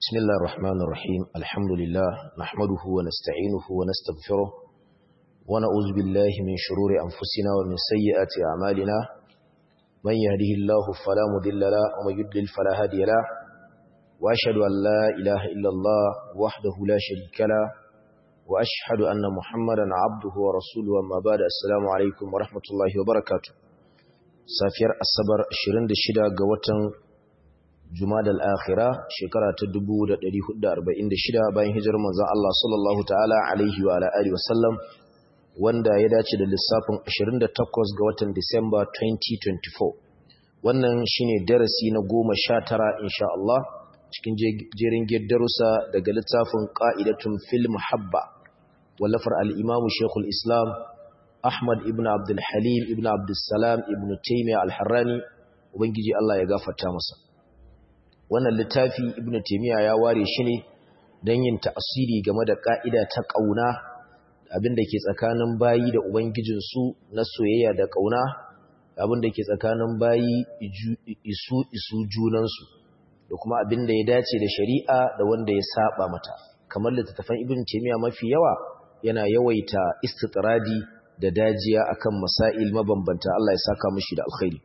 بسم الله الرحمن الرحيم الحمد لله نحمده ونستعينه ونستغفره ونعوذ بالله من شرور أنفسنا ومن سيئات أعمالنا من يهده الله فلا مضل له ومن يضلل فلا هادي له وأشهد أن لا إله إلا الله وحده لا شريك له وأشهد أن محمدا عبده ورسوله وما بعد السلام عليكم ورحمة الله وبركاته safiyar asabar 26 ga watan Jumada al-Akhira shekara ta 1446 bayan hijirar manzon Allah sallallahu ta'ala alaihi wa ala alihi wasallam wanda ya dace da lissafin 28 ga watan Disamba 2024 wannan shine darasi na 19 insha Allah cikin jerin darussa daga littafin Qa'idatun fil Muhabba wallafar al-Imam Sheikhul Islam Ahmad ibn Abdul Halim ibn Abdul Salam ibn Taymiyyah al-Harrani ubangiji Allah ya gafarta masa wannan littafi ibn Taymiyyah ya ware shi ne don yin ta'asiri game da ka'ida ta kauna abinda ke tsakanin bayi da ubangijin su na soyayya da kauna abinda ke tsakanin bayi isu isu junan su da kuma abinda ya dace da shari'a da wanda ya saba mata kamar littattafan ibn Taymiyyah mafi yawa yana yawaita istitradi da dajiya akan masail mabambanta Allah ya saka mishi da alkhairi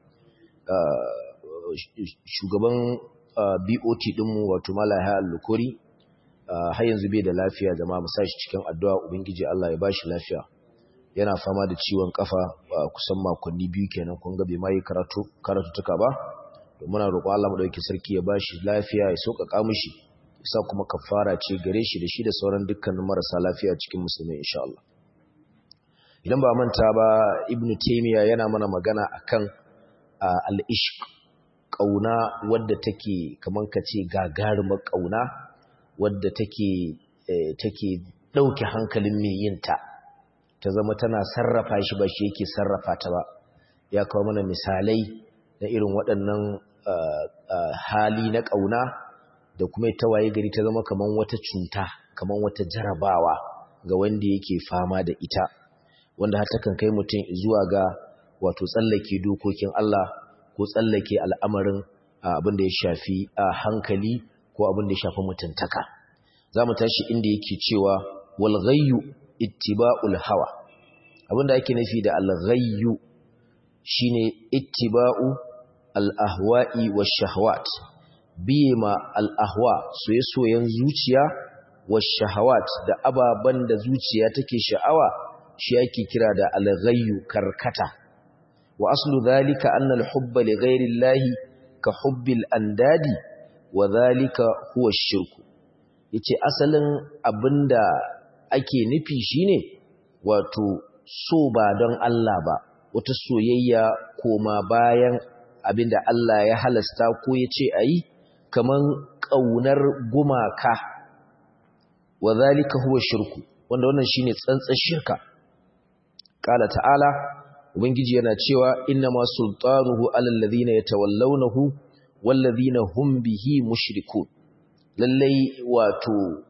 shugaban BOT dinmu wato Malaya Al-Lukuri har yanzu bai da lafiya jama'a mu sashi cikin addu'a ubangiji Allah ya bashi lafiya yana fama da ciwon kafa kusan makonni biyu kenan kun ga bai mai karatu karatu tuka ba to muna roƙo Allah mu dauki sarki ya bashi lafiya ya sauƙaƙa mishi sa kuma kafara ce gare shi da shi da sauran dukkanin marasa lafiya cikin musulmi insha Allah idan ba manta ba ibn taymiya yana mana magana akan al-ishq kauna wadda take kaman kace gagarumar kauna wadda take take dauke hankalin mai yin ta ta zama tana sarrafa shi ba shi yake sarrafa ta ba ya kawo mana misalai na irin waɗannan hali na kauna da kuma ta waye gari ta zama kaman wata cuta kaman wata jarabawa ga wanda yake fama da ita wanda har takan kai mutum zuwa ga wato tsallake dokokin Allah ko tsallake al'amarin abin da ya shafi hankali ko abin da ya shafi mutuntaka za mu tashi inda yake cewa walghayyu ittiba'ul hawa abin da ake nufi da alghayyu shine ittiba'u al-ahwa'i wash-shahawat biye ma al-ahwa soye-soyen zuciya wash-shahawat da ababan da zuciya take sha'awa shi ake kira da alghayyu karkata wa aslu dhalika anna alhubba li ghayri llahi ka hubbil andadi wa dhalika huwa ash-shirku yace asalin abinda ake nufi shine wato so ba don Allah ba wata soyayya koma bayan abinda Allah ya halasta ko yace ayi kaman kaunar gumaka wa dhalika huwa shirku wanda wannan shine tsantsar shirka Ƙala ta'ala, Ubangiji yana cewa, Inna ma sultanuhu alal ladhina yatawallawnahu wal ladhina hum bihi mushrikun. Lallai wato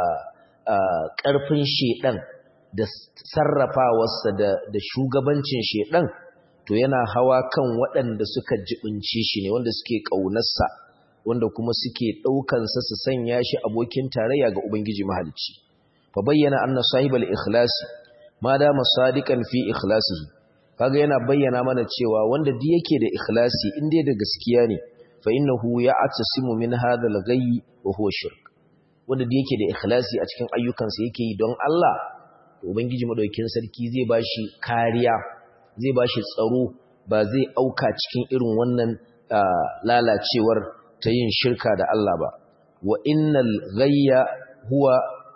ƙarfin shedan da sarrafawarsa da da shugabancin shedan to yana hawa kan waɗanda suka jibince shi ne wanda suke ƙaunarsa wanda kuma suke ɗaukansa su sanya shi abokin tarayya ga Ubangiji mahalicci. Fa bayyana anna sahibal ikhlasi ma dama sadiqan fi ikhlasihi kaga yana bayyana mana cewa wanda duk yake da ikhlasi in dai da gaskiya ne fa innahu ya'tasimu min hadha al-ghayy wa huwa shirk wanda duk yake da ikhlasi a cikin ayyukansa yake yi don Allah to ubangiji madaukakin sarki zai bashi kariya zai bashi tsaro ba zai auka cikin irin wannan lalacewar ta yin shirka da Allah ba wa innal ghayya huwa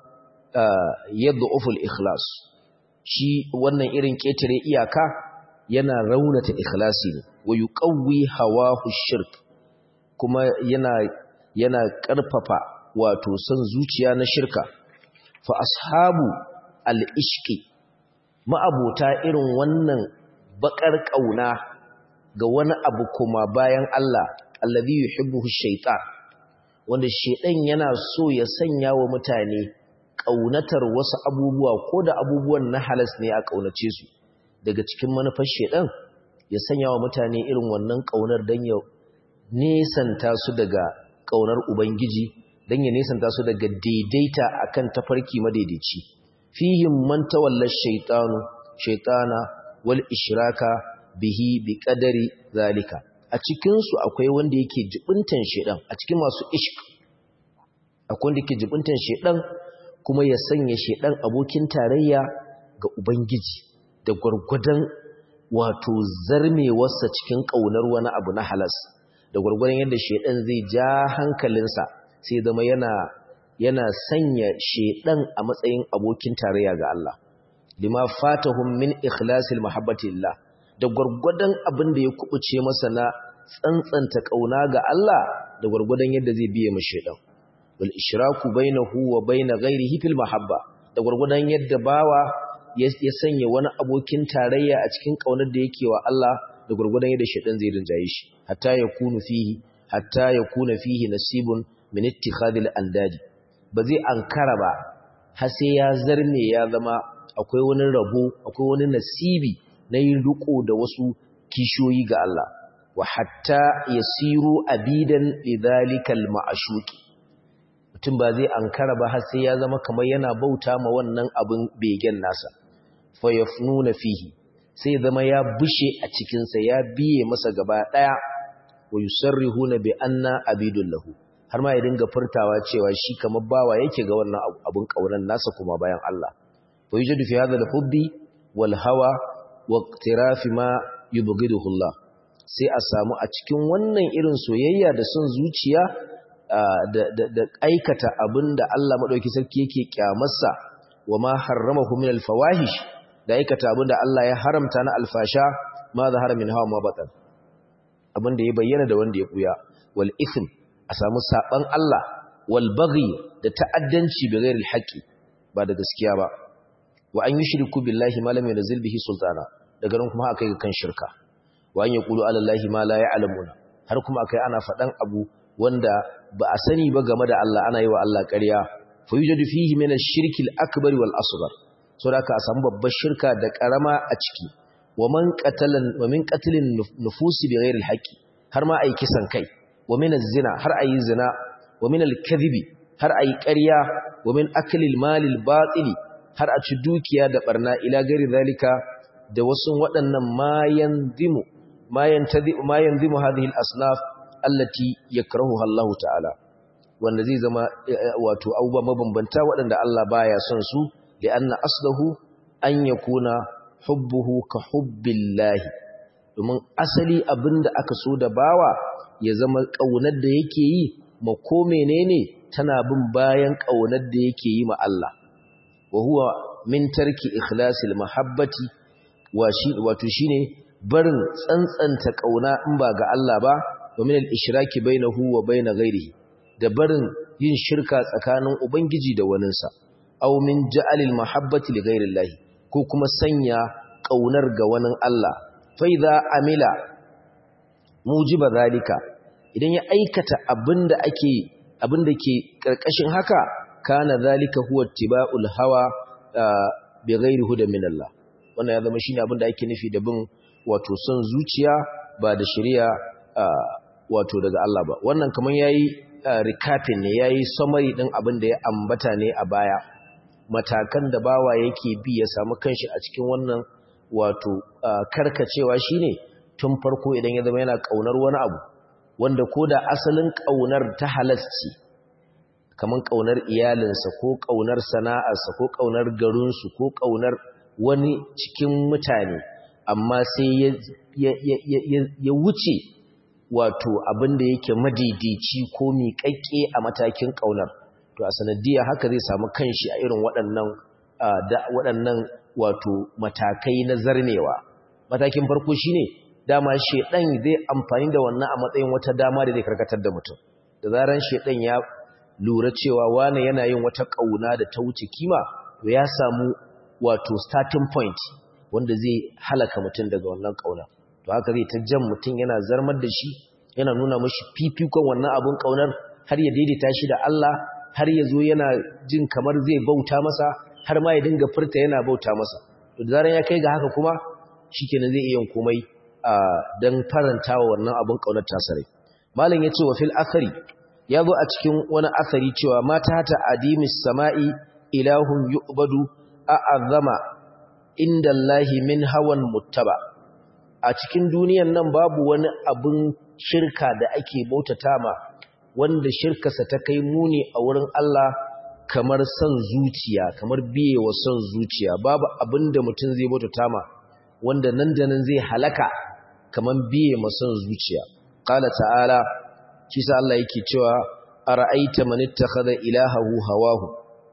yad'ufu al-ikhlas shi wannan irin ƙetare iyaka yana raunata ikhlasi ne wa yuqawwi hawahu shirk kuma yana yana ƙarfafa wato son zuciya na shirka fa ashabu al-ishqi ma'abota irin wannan bakar kauna ga wani abu kuma bayan Allah allazi yuhibbuhu shaytan wanda shaytan yana so ya sanya wa mutane ƙaunatar wasu abubuwa ko da abubuwan na halas ne a ƙaunace su daga cikin manufar shedan ya sanya wa mutane irin wannan ƙaunar don ya nesanta su daga ƙaunar ubangiji dan ya nesanta su daga daidaita akan tafarki madaidaici fihim man tawalla shaytanu shaytana wal ishraka bihi bi qadari zalika a cikin su akwai wanda yake jibuntan shedan a cikin masu ishq akwai wanda yake jibuntan shedan kuma ya sanya shedan abokin tarayya ga ubangiji da gurgudan wato zarmewarsa cikin kaunar wani abu na halas da gurgudan yadda shedan zai ja hankalinsa sai zama yana yana sanya shedan a matsayin abokin tarayya ga Allah lima fatahum min ikhlasil mahabbati lillah da gurgudan abin da ya kubuce masa na tsantsanta kauna ga Allah da gurgudan yadda zai biye ma shedan wal ishraku bainahu wa bain ghairihi fil mahabba da gurgudan yadda bawa ya sanya wani abokin tarayya a cikin kaunar da yake wa Allah da gurgudan yadda shedan zai rinjaye shi hatta yakunu fihi hatta yakuna fihi nasibun min ittikhadil andadi ba zai ankara ba har sai ya zarme ya zama akwai wani rabo akwai wani nasibi na yin riko da wasu kishoyi ga Allah wa hatta yasiru abidan lidhalikal ma'shuqi mutum ba zai ankara ba har sai ya zama kamar yana bauta ma wannan abin begen nasa fa yafnuna fihi sai zama ya bushe a cikin sa ya biye masa gaba daya wa yusarrihuna bi anna abidul lahu har ma ya dinga furtawa cewa shi kamar bawa yake ga wannan abun kaunan nasa kuma bayan Allah fa yujadu fi hadha al-hubbi wal hawa wa iqtirafi ma yubghiduhu Allah sai a samu a cikin wannan irin soyayya da son zuciya da aikata abinda Allah madauki sarki yake kyamarsa wa ma harramahu min al-fawahish da aikata abinda Allah ya haramta na alfasha ma zahara min hawa ma batan abinda ya bayyana da wanda ya buya wal ithm a samu saban Allah wal baghi da ta'addanci bi ghairi al ba da gaskiya ba wa an yushriku billahi ma lam yunzil bihi sultana daga nan kuma akai kan shirka wa an yaqulu ala allahi ma la ya'lamuna har kuma akai ana fadan abu wanda ba a sani ba game da Allah ana yi wa Allah ƙarya fa yujadu fihi min ash-shirki al-akbar wal asghar so da ka samu babbar shirka da karama a ciki wa man qatalan wa min qatlin nufusi bi ghairi al har ma ai kisan kai wa min az-zina har ayi zina wa min al-kadhibi har ayi ƙarya wa min akli al-mali al-batili har a ci dukiya da barna ila gari zalika da wasu waɗannan mayan zimu mayan tadhimu mayan zimu hadhihi al-asnaf allati yakrahuha Allah ta'ala wanda zai zama wato abubuwa mabambanta waɗanda Allah baya son su da anna aslahu an yakuna hubbuhu ka hubbillahi domin asali abinda aka so da bawa ya zama kaunar da yake yi ma ko menene tana bin bayan kaunar da yake yi ma Allah wa huwa min tarki ikhlasil mahabbati wa shi wato shine barin tsantsanta kauna in ba ga Allah ba wa min al-ishraki bainahu wa bain ghairihi da barin yin shirka tsakanin ubangiji da waninsa aw min ja'alil mahabbati li ghairillahi ko kuma sanya kaunar ga wani Allah fa idza amila mujiba zalika idan ya aikata abinda ake abinda ke karkashin haka kana zalika huwa ittiba'ul hawa bi ghairi hudan min Allah wannan ya zama shine abinda ake nufi da bin wato son zuciya ba da shari'a wato daga Allah ba wannan kaman yayi recapping ne yayi summary din abin da ya ambata ne a baya matakan da bawa yake bi ya samu kanshi a cikin wannan wato karkacewa shine tun farko idan ya zama yana kaunar wani abu wanda koda asalin kaunar ta halasci kaman kaunar iyalinsa ko kaunar sana'arsa ko kaunar garinsu ko kaunar wani cikin mutane amma sai ya wuce wato abin da yake madaidaici ko miƙaƙƙe a matakin ƙaunar to a sanadiyya haka zai samu kanshi a irin waɗannan waɗannan wato matakai na zarnewa matakin farko shine dama shedan zai amfani da wannan a matsayin wata dama da zai karkatar da mutum da zaran shedan ya lura cewa wane yana yin wata ƙauna da ta wuce kima to ya samu wato starting point wanda zai halaka mutum daga wannan ƙauna to haka zai ta jan mutum yana zarmar da shi yana nuna mashi fifikon wannan abun ƙaunar har ya daidaita shi da Allah har ya zo yana jin kamar zai bauta masa har ma ya dinga furta yana bauta masa to da zaran ya kai ga haka kuma shikenan zai iya komai dan faranta wa wannan abun ƙaunar tasare malam yace wa fil akhari ya zo a cikin wani asari cewa mata ta adimis sama'i ilahun yu'badu a'azzama inda Allahi min hawan muttaba a cikin duniyan nan babu wani abin shirka da ake bautata ma wanda shirkarsa ta kai muni a wurin Allah kamar son zuciya kamar biye wa son zuciya babu abin da mutum zai bautata ma wanda nan da nan zai halaka kamar biye ma son zuciya qala ta'ala shi sa Allah yake cewa ara'aita man ittakhadha ilahahu hawahu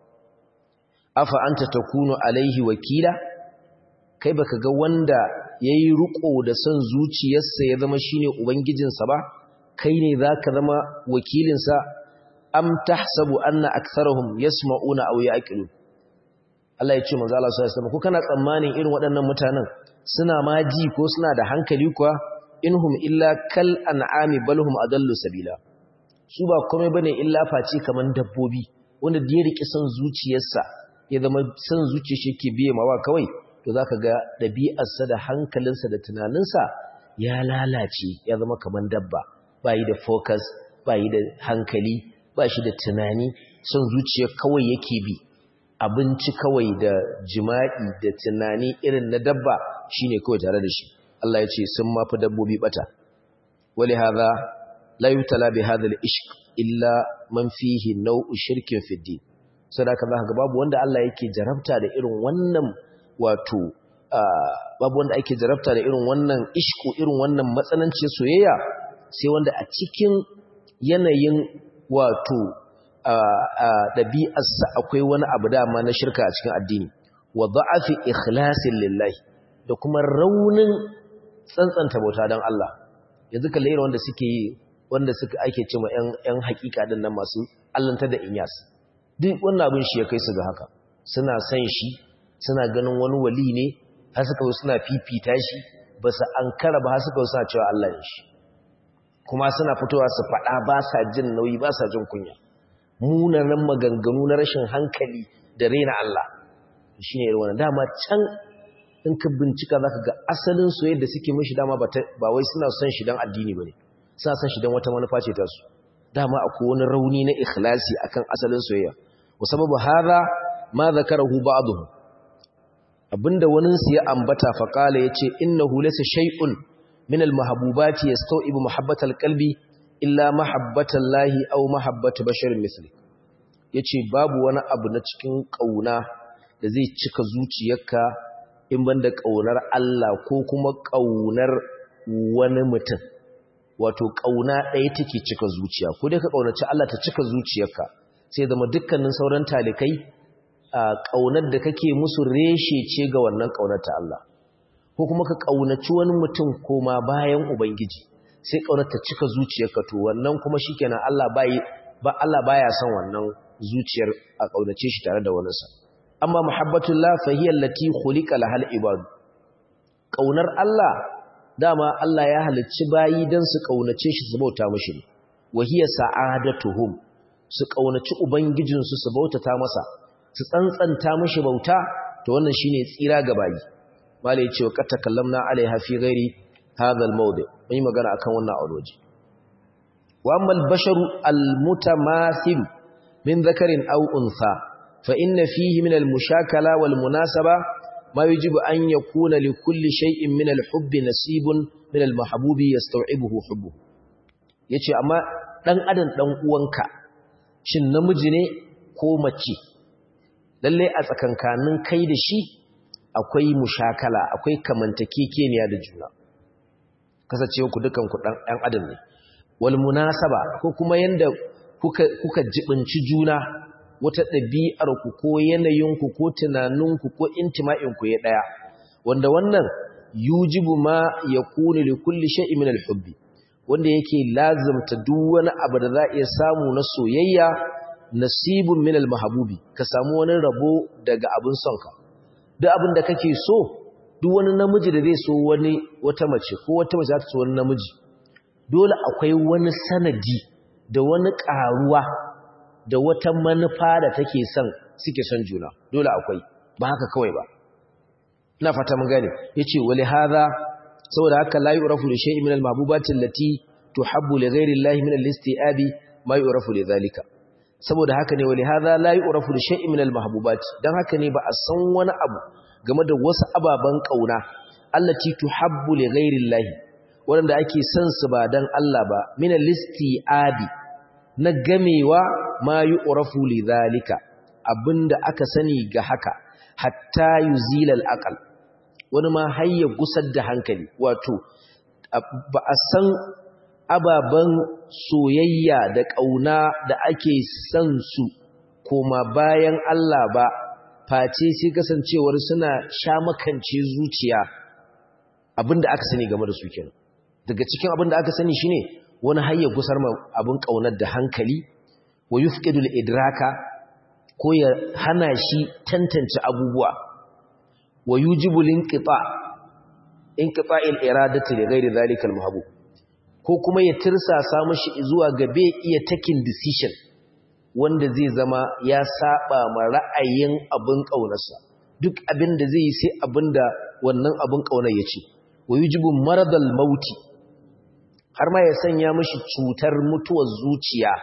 afa anta takunu alaihi wakila kai baka ga wanda yayi ruko da son zuciyarsa ya zama shine ubangijinsa ba kai ne zaka zama wakilinsa am tahsabu anna aktharuhum yasma'una aw ya'qilun Allah ya ce manzo Allah sallallahu alaihi wasallam ko kana tsammanin irin waɗannan mutanen suna ma ji ko suna da hankali kuwa inhum illa kal an'ami balhum adallu sabila su ba komai bane illa face kaman dabbobi wanda da ya rike son zuciyarsa ya zama son zuciyar shi yake biye mawa kawai to zaka ga dabi'arsa da hankalinsa da tunaninsa ya lalace ya zama kaman dabba bayi da focus bayi da hankali ba shi da tunani son zuciya kawai yake bi abinci kawai da jima'i da tunani irin na dabba shine kawai tare da shi Allah ya ce sun mafi dabbobi bata wali hadha la yutala bi hadha al-ishq illa man fihi naw'u shirkin fi din sadaka zaka ga babu wanda Allah yake jarabta da irin wannan wato babu wanda ake jarabta da irin wannan ishku irin wannan matsanancin soyayya sai wanda a cikin yanayin wato ɗabi'arsa akwai wani abu dama na shirka a cikin addini wa da'afi ikhlasin lillahi da kuma raunin tsantsanta bauta don Allah yanzu ka lera wanda suke yi wanda suka ake cewa ‘yan hakika din nan masu allanta da inyas duk wannan abin shi ya kai su ga haka suna san shi suna ganin wani wali ne har suka suna fifita shi ba su an kara ba har suka suna cewa Allah ne shi kuma suna fitowa su faɗa ba sa jin nauyi ba sa jin kunya munanan maganganu na rashin hankali da raina Allah shi ne irin dama can in ka bincika za ka ga asalin soyayya da suke mashi dama ba wai suna son shi don addini ba ne suna son shi don wata manufa ce ta su dama akwai wani rauni na ikhlasi akan asalin soyayya wa sababu hadha ma zakarahu ba'dhum abinda wani su ya ambata fa qala yace innahu laysa shay'un min al-mahbubati yastawibu mahabbatal qalbi illa mahabbatan lahi au mahabbata basharin misli yace babu wani abu na cikin kauna da zai cika zuciyarka in banda kaunar Allah ko kuma kaunar wani mutum wato kauna ɗaya take cika zuciya ko dai ka kaunaci Allah ta cika zuciyarka sai zama dukkanin sauran talikai kaunar da kake musu reshe ce ga wannan kaunar ta Allah ko kuma ka kaunaci wani mutum koma bayan ubangiji sai ƙaunar ta cika zuciyarka to wannan kuma shikenan Allah bai ba Allah baya son wannan zuciyar a ƙaunace shi tare da wani sa amma muhabbatullah fa hiya allati khuliqa lahal ibad ƙaunar Allah dama Allah ya halicci bayi dan su ƙaunace shi su bauta mishi wa hiya sa'adatuhum su ƙaunaci ubangijin su su bautata masa su tsantsanta mishi bauta to wannan shine tsira ga bayi malai ce wa katakallamna alaiha fi ghairi هذا الموضع mun yi magana akan wannan auroji wa amma al-bashar al-mutamathil min dhakarin aw untha fa inna fihi min al-mushakala wal munasaba ma yajibu an yakuna li kulli shay'in min al-hubbi nasibun min al-mahbubi yastaw'ibuhu hubbuhu yace amma dan adam dan uwanka shin namiji ne ko mace lalle a tsakankanin kai da shi akwai mushakala akwai kamantakekeniya da juna kasancewa ku dukan ku dan ɗan adam ne wal munasaba ko kuma yanda kuka kuka jibinci juna wata ɗabi'ar ku ko yanayin ku ko tunanin ku ko intima'in ku ya daya wanda wannan yujibu ma yakunu li kulli shay'in min al-hubbi wanda yake lazimta duk wani abu da za iya samu na soyayya nasibun min al-mahbubi ka samu wani rabo daga abin sonka duk abin da kake so duk wani namiji da zai so wani wata mace ko wata mace za ta so wani namiji dole akwai wani sanadi da wani karuwa da wata manufa da take son suke son juna dole akwai ba haka kawai ba ina fata mun gane yace wali hadha saboda haka la yu'rafu li shay'in min al-mahbubati allati tuhabbu li ghayri Allah min al-isti'abi ma yu'rafu li zalika saboda haka ne wali hadha la yu'rafu li shay'in min al-mahbubat dan haka ne ba a san wani abu game da wasu ababan kauna allati tuhabbu li ghayri wanda ake son su ba dan Allah ba min al-isti'abi na gamewa ma yu'rafu li zalika abinda aka sani ga haka hatta yuzila al-aqal wani ma hayya gusar da hankali wato ba a san ababen soyayya da ƙauna da ake son su koma bayan Allah ba face sai kasancewar suna sha makance zuciya abinda aka sani game da su kenan daga cikin abinda aka sani shine wani hayya gusar ma abin ƙaunar da hankali wa yufqidul idraka ko ya hana shi tantance abubuwa wa yujibu linqita inqita'il iradati li ghairi dhalika al-mahbub ko kuma ya tirsasa mashi zuwa ga bai iya taking decision wanda zai zama ya saba ma ra'ayin abin kaunarsa duk abin da zai yi sai abin da wannan abin kaunar ya ce wa yujibu maradal mauti har ma ya sanya mashi cutar mutuwar zuciya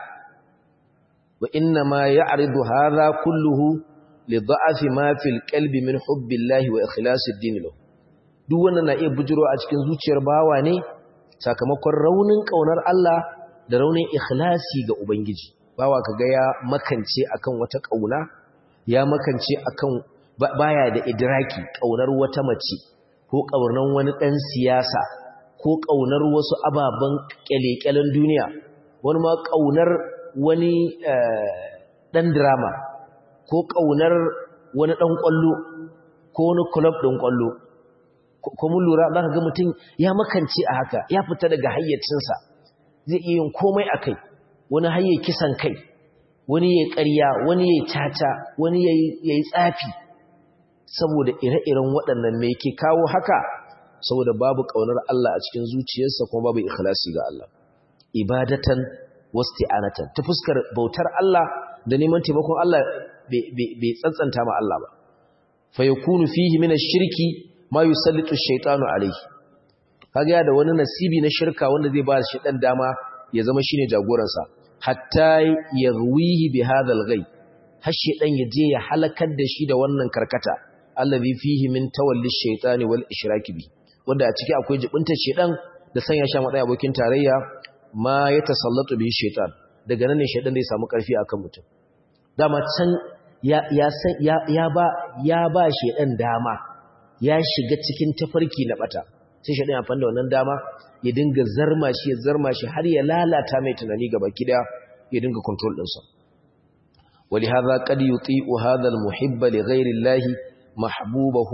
wa inna ma ya'ridu hadha kulluhu li da'afi ma fil qalbi min hubbillahi wa ikhlasid din lahu duk wannan na iya bujiro a cikin zuciyar bawa ne sakamakon raunin ƙaunar Allah da raunin ikhlasi ga Ubangiji bawa kaga ya makance akan wata ƙauna ya makance akan baya da idraki ƙaunar wata mace ko ƙaunar wani ɗan siyasa ko ƙaunar wasu ababen ƙyale-ƙyalen duniya wani ma ƙaunar wani ɗan drama ko ƙaunar wani ɗan ƙwallo ko wani club ɗin ƙwallo ko mun lura za ka ga mutum ya makance a haka ya fita daga hayyacinsa zai iya yin komai a kai wani hayye kisan kai wani ya ƙarya wani ya caca wani ya yi tsafi saboda ire-iren waɗannan mai ke kawo haka saboda babu ƙaunar Allah a cikin zuciyarsa kuma babu ikhlasi ga Allah ibadatan wasti'anatan ta fuskar bautar Allah da neman taimakon Allah bai tsantsanta ma Allah ba fa yakunu fihi min ash-shirki ma yusallitu ash-shaytanu alayhi kaga da wani nasibi na shirka wanda zai ba shi dan dama ya zama shine jagoransa hatta yarwihi bi hadha al-ghay har shedan ya je ya halakar da shi da wannan karkata allazi fihi min tawalli ash-shaytani wal ishraki bi wanda a ciki akwai jibinta shedan da sanya sha madai abokin tarayya ma ya tasallatu bi shaytan daga nan ne shedan zai samu karfi akan mutum dama can ya ya ya, ya ba ya ba shedan dama ya shiga cikin tafarki na bata sai shedan ya fanda wannan dama ya dinga zarma shi ya zarma shi har ya lalata mai tunani gaba kida ya dinga control din sa ولهذا قد يطيع هذا المحب لغير الله محبوبه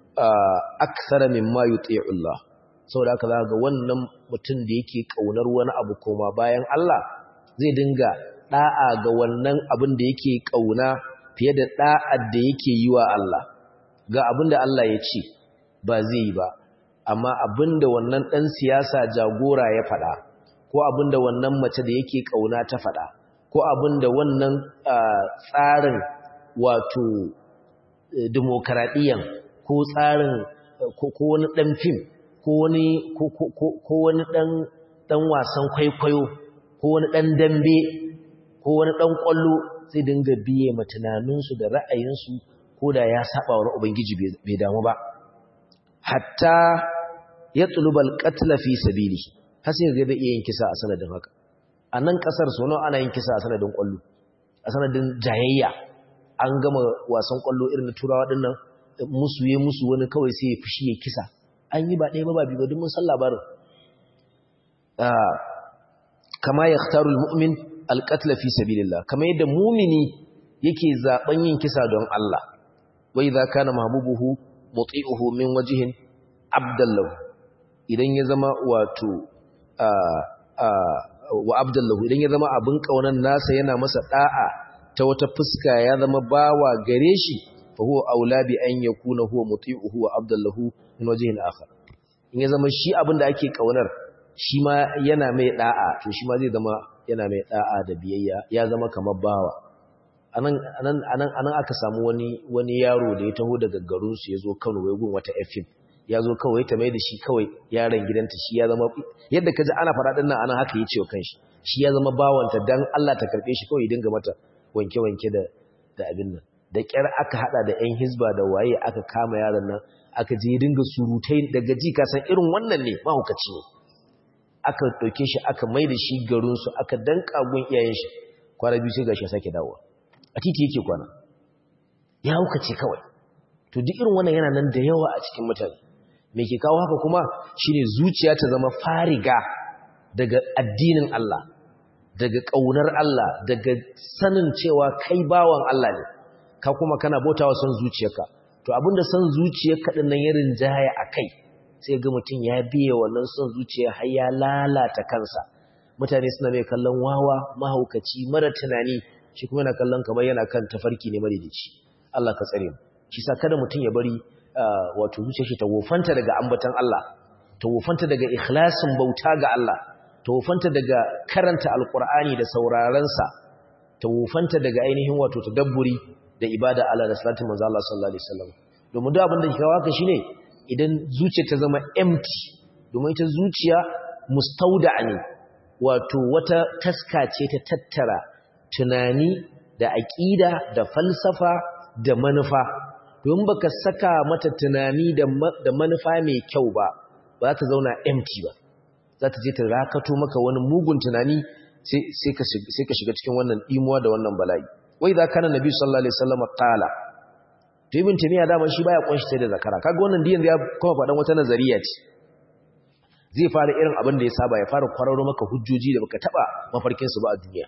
أكثر مما يطيع الله saboda haka za ga wannan mutum da yake kaunar wani abu koma bayan Allah zai dinga da'a ga wannan abin da yake kauna fiye da da'ar da yake yi wa Allah ga abin da Allah ya ce ba zai yi ba amma abin da wannan dan siyasa jagora ya faɗa ko abin da wannan mace da yake kauna ta faɗa ko abin da wannan tsarin wato demokaradiyyar ko tsarin ko wani ɗan fim ko wani ɗan wasan kwaikwayo ko wani ɗan dambe ko wani ɗan ƙwallo zai dinga biye ma tunaninsu da ra'ayinsu ko da ya saba wa ubangiji bai damu ba hatta ya tsulubal katla fi sabili har sai ga bai iya yin kisa a sanadin haka a nan ƙasar sono ana yin kisa a sanadin ƙwallo a sanadin jayayya an gama wasan ƙwallo irin na turawa ɗin nan musu ya musu wani kawai sai ya fushi ya kisa an yi ba ɗaya ba ba biyu ba duk mun san labarin kama ya khtarul mu'min alqatl fi sabilillah kama yadda mumini yake zaben yin kisa don Allah wa idza kana mahbubuhu muti'uhu min wajhin abdallahu idan ya zama wato wa abdallahu idan ya zama abin kaunan nasa yana masa da'a ta wata fuska ya zama bawa gare shi fa huwa aula bi an yakuna huwa muti'uhu wa abdallahu min wajhin akhar in ya zama shi abin da ake kaunar shi ma yana mai da'a to shi ma zai zama yana mai da'a da biyayya ya zama kamar bawa anan anan anan anan aka samu wani wani yaro da ya taho daga garin su yazo Kano wai gun wata FM ya zo kawai ta mai da shi kawai yaron gidanta shi ya zama yadda ka ji ana faɗa ɗin nan ana haka yi cewa kanshi shi ya zama bawanta dan Allah ta karɓe shi kawai dinga mata wanke-wanke da da abin nan da ƙyar aka haɗa da 'yan hizba da waye aka kama yaron nan aka je dinga surutai daga ji ka san irin wannan ne mahaukaci ne aka ɗauke shi aka mai da shi garinsu aka danka gun iyayen shi kwana biyu sai gashi ya sake dawowa a titi yake kwana ya haukace kawai to duk irin wannan yana nan da yawa a cikin mutane me ke kawo haka kuma shine zuciya ta zama fariga daga addinin Allah daga ƙaunar Allah daga sanin cewa kai bawan Allah ne ka kuma kana bautawa son zuciyarka to abinda son zuciyarka din nan ya rinjaya akai sai ga mutum ya biye wannan son zuciya har ya lalata kansa mutane suna mai kallon wawa mahaukaci mara tunani shi kuma yana kallon kamar yana kan tafarki ne madaidaici Allah ka tsare mu shi sa kada mutum ya bari wato zuciyar shi ta wofanta daga ambatan Allah ta wofanta daga ikhlasin bauta ga Allah ta wofanta daga karanta alkur'ani da saurarensa ta wofanta daga ainihin wato tadabburi da ibada Allah da salatin manzo Allah sallallahu alaihi wasallam domin duk abin da ke kawo haka shine idan zuciya ta zama empty domin ita zuciya mustauda ne wato wata taska ce ta tattara tunani da aqida da falsafa da manufa domin baka saka mata tunani da manufa mai kyau ba ba za ta zauna empty ba za ta je ta rakato maka wani mugun tunani sai ka shiga cikin wannan imuwa da wannan bala'i wai za kana nabi sallallahu alaihi wasallam qala to ibn tamiya da shi baya kunshi sai da zakara kaga wannan diyan ya kuma fadan wata nazariya ce zai fara irin abin da ya saba ya fara kwararo maka hujjoji da baka taba mafarkin su ba a duniya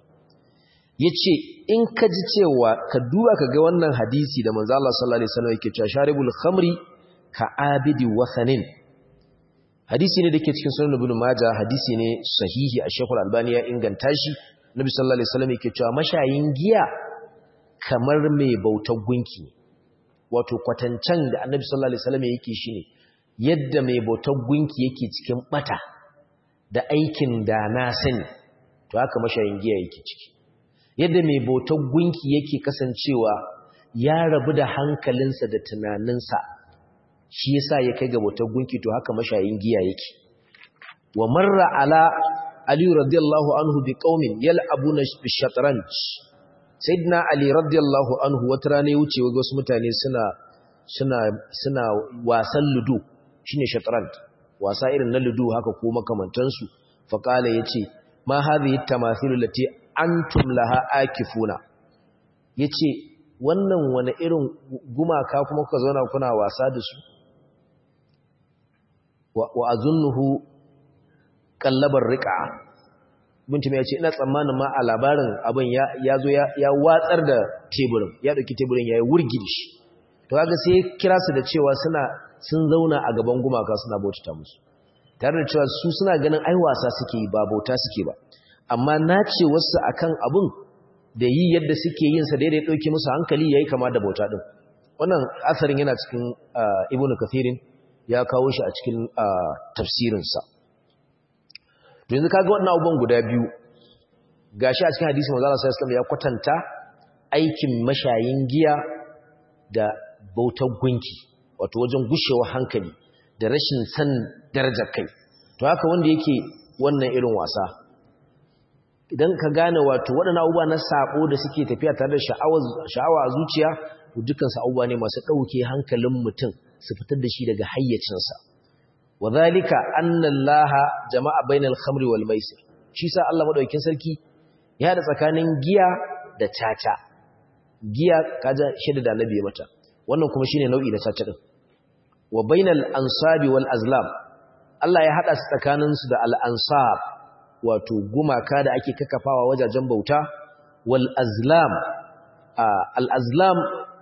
yace in ka ji cewa ka duba ka ga wannan hadisi da manzo Allah sallallahu alaihi wasallam yake cewa sharibul khamri ka abidi wasanin hadisi ne da ke cikin sunan ibn majah hadisi ne sahihi a shekul albani ya inganta shi nabi sallallahu alaihi wasallam yake cewa mashayin giya kamar mai bautar gunki wato kwatancan da annabi sallallahu alaihi wasallam yake shine yadda mai bautar gunki yake cikin bata da aikin da na sani to haka mashayin giya yake ciki yadda mai bautar gunki yake kasancewa ya rabu da hankalinsa da tunaninsa shi yasa ya kai ga bautar gunki to haka mashayin giya yake wa marra ala ali radiyallahu anhu bi qaumin yal'abuna bi shatranj sayyidina ali radiyallahu anhu wata rana ya wuce ga wasu mutane suna suna suna wasan ludo shine shatranj wasa irin na ludo haka ko makamantansu fa kala yace ma hadhihi tamathilu lati antum laha akifuna yace wannan wani irin gumaka kuma kuka zauna kuna wasa da su wa azunnuhu kallabar riqa mutum ya ce ina tsammanin ma a labarin abin ya zo ya watsar da teburin ya dauki teburin ya yi wurgi da shi to kaga sai kira su da cewa suna sun zauna a gaban gumaka suna bautata musu tare da cewa su suna ganin ai wasa suke yi ba bauta suke ba amma na ce wasu akan abin da yi yadda suke yin sa daidai dauke musu hankali yayi kama da bauta din wannan asarin yana cikin ibnu kathirin ya kawo shi a cikin tafsirinsa to yanzu kaga wannan abubuwan guda biyu gashi a cikin hadisi manzo Allah sallallahu alaihi ya kwatanta aikin mashayin giya da bautar gunki wato wajen gushewa hankali da rashin san darajar kai to haka wanda yake wannan irin wasa idan ka gane wato waɗannan abubuwa na sabo da suke tafiya tare da sha'awa a zuciya to dukansu abubuwa ne masu ɗauke hankalin mutum su fitar da shi daga hayyacinsa wa zalika anna allaha jama'a bainal khamri wal maisir shi sa Allah madaukakin sarki ya da tsakanin giya da caca giya kaja shida da nabi mata wannan kuma shine nau'i na caca din wa bainal ansabi wal azlam Allah ya hada su tsakanin su da al ansab wato gumaka da ake kakafawa wajajen bauta wal azlam al azlam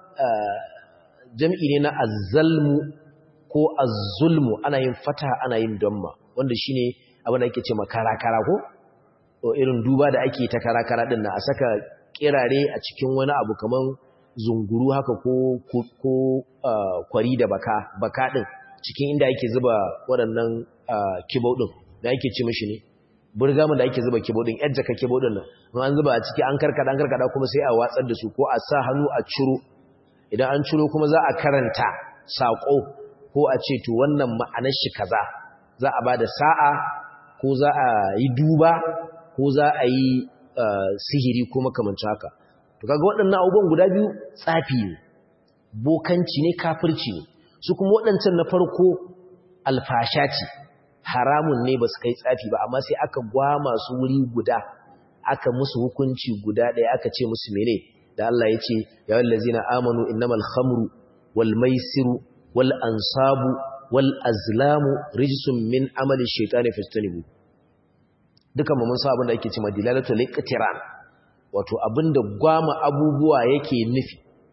jam'i ne na azzalmu ko azzulmu ana yin fata ana yin damma wanda shine abin da ake ce makarakara ko o irin duba da ake ta karakara din na a saka kirare a cikin wani abu kaman zunguru haka ko ko kwari da baka baka din cikin inda ake zuba waɗannan kibau din da ake ce mishi ne burgamun da ake zuba kibau din yar jaka kibau din nan an zuba a ciki an karkada an karkada kuma sai a watsar da su ko a sa hannu a ciro idan an ciro kuma za a karanta saƙo ko a ce to wannan ma'anar shi kaza za a bada sa'a ko za a yi duba ko za a yi sihiri ko makamancin haka to kaga waɗannan abubuwan guda biyu tsafi ne bokanci ne kafirci ne su kuma waɗancan na farko alfasha ce haramun ne ba su kai tsafi ba amma sai aka gwama su wuri guda aka musu hukunci guda ɗaya aka ce musu mene da Allah ya ce ya wallazina amanu innamal khamru wal maisiru wal ansabu wal azlamu rijsun min amali shaytani fastanibu dukan mu mun san abin da ake cewa dilalatul iqtiran wato abinda gwama abubuwa yake nufi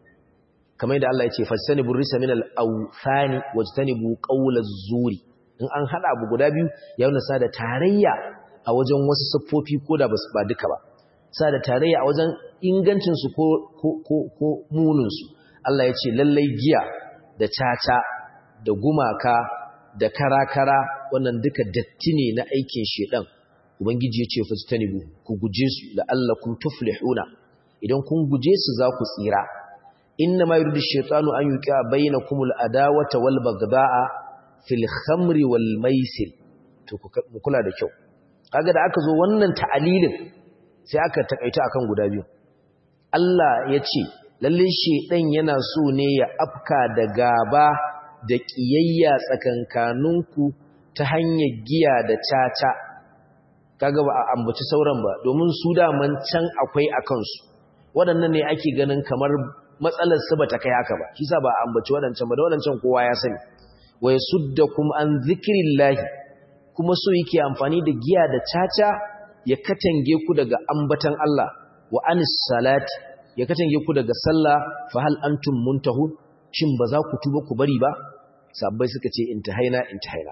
kamar yadda Allah ya ce fastanibu risa min al awthani wajtanibu qawlaz zuri in an hada abu guda biyu ya nuna da tarayya a wajen wasu siffofi ko da ba duka ba sa da tarayya a wajen ingancinsu ko, ko, ko, ko muninsu Allah ya ce lallai giya da caca da gumaka da karakara wannan duka datti ne na aikin shedan ubangiji ya ce fastanibu ku guje su la'allakum tuflihuna idan kun guje su za ku tsira inna ma yuridu shaytanu an yuqi'a bainakumul adawata wal bagda'a fil khamri wal maisir to ku kula da kyau kaga da aka zo wannan ta'alilin sai aka takaita akan guda biyu Allah ya ce lalle shedan yana so ne ya afka da gaba da kiyayya tsakankaninku ta hanyar giya da caca kaga ba a ambaci sauran ba domin su daman can akwai akan su waɗannan ne ake ganin kamar matsalar su bata kai haka ba kisa ba a ambaci waɗancan ba da waɗancan kowa ya sani wa yasuddakum an zikrillahi kuma so yake amfani da giya da caca ya katange ku daga ambatan Allah wa anis salati ya katange ku daga sallah fa hal antum muntahun shin ba za ku tuba ku bari ba sabbai suka ce intahaina intahaina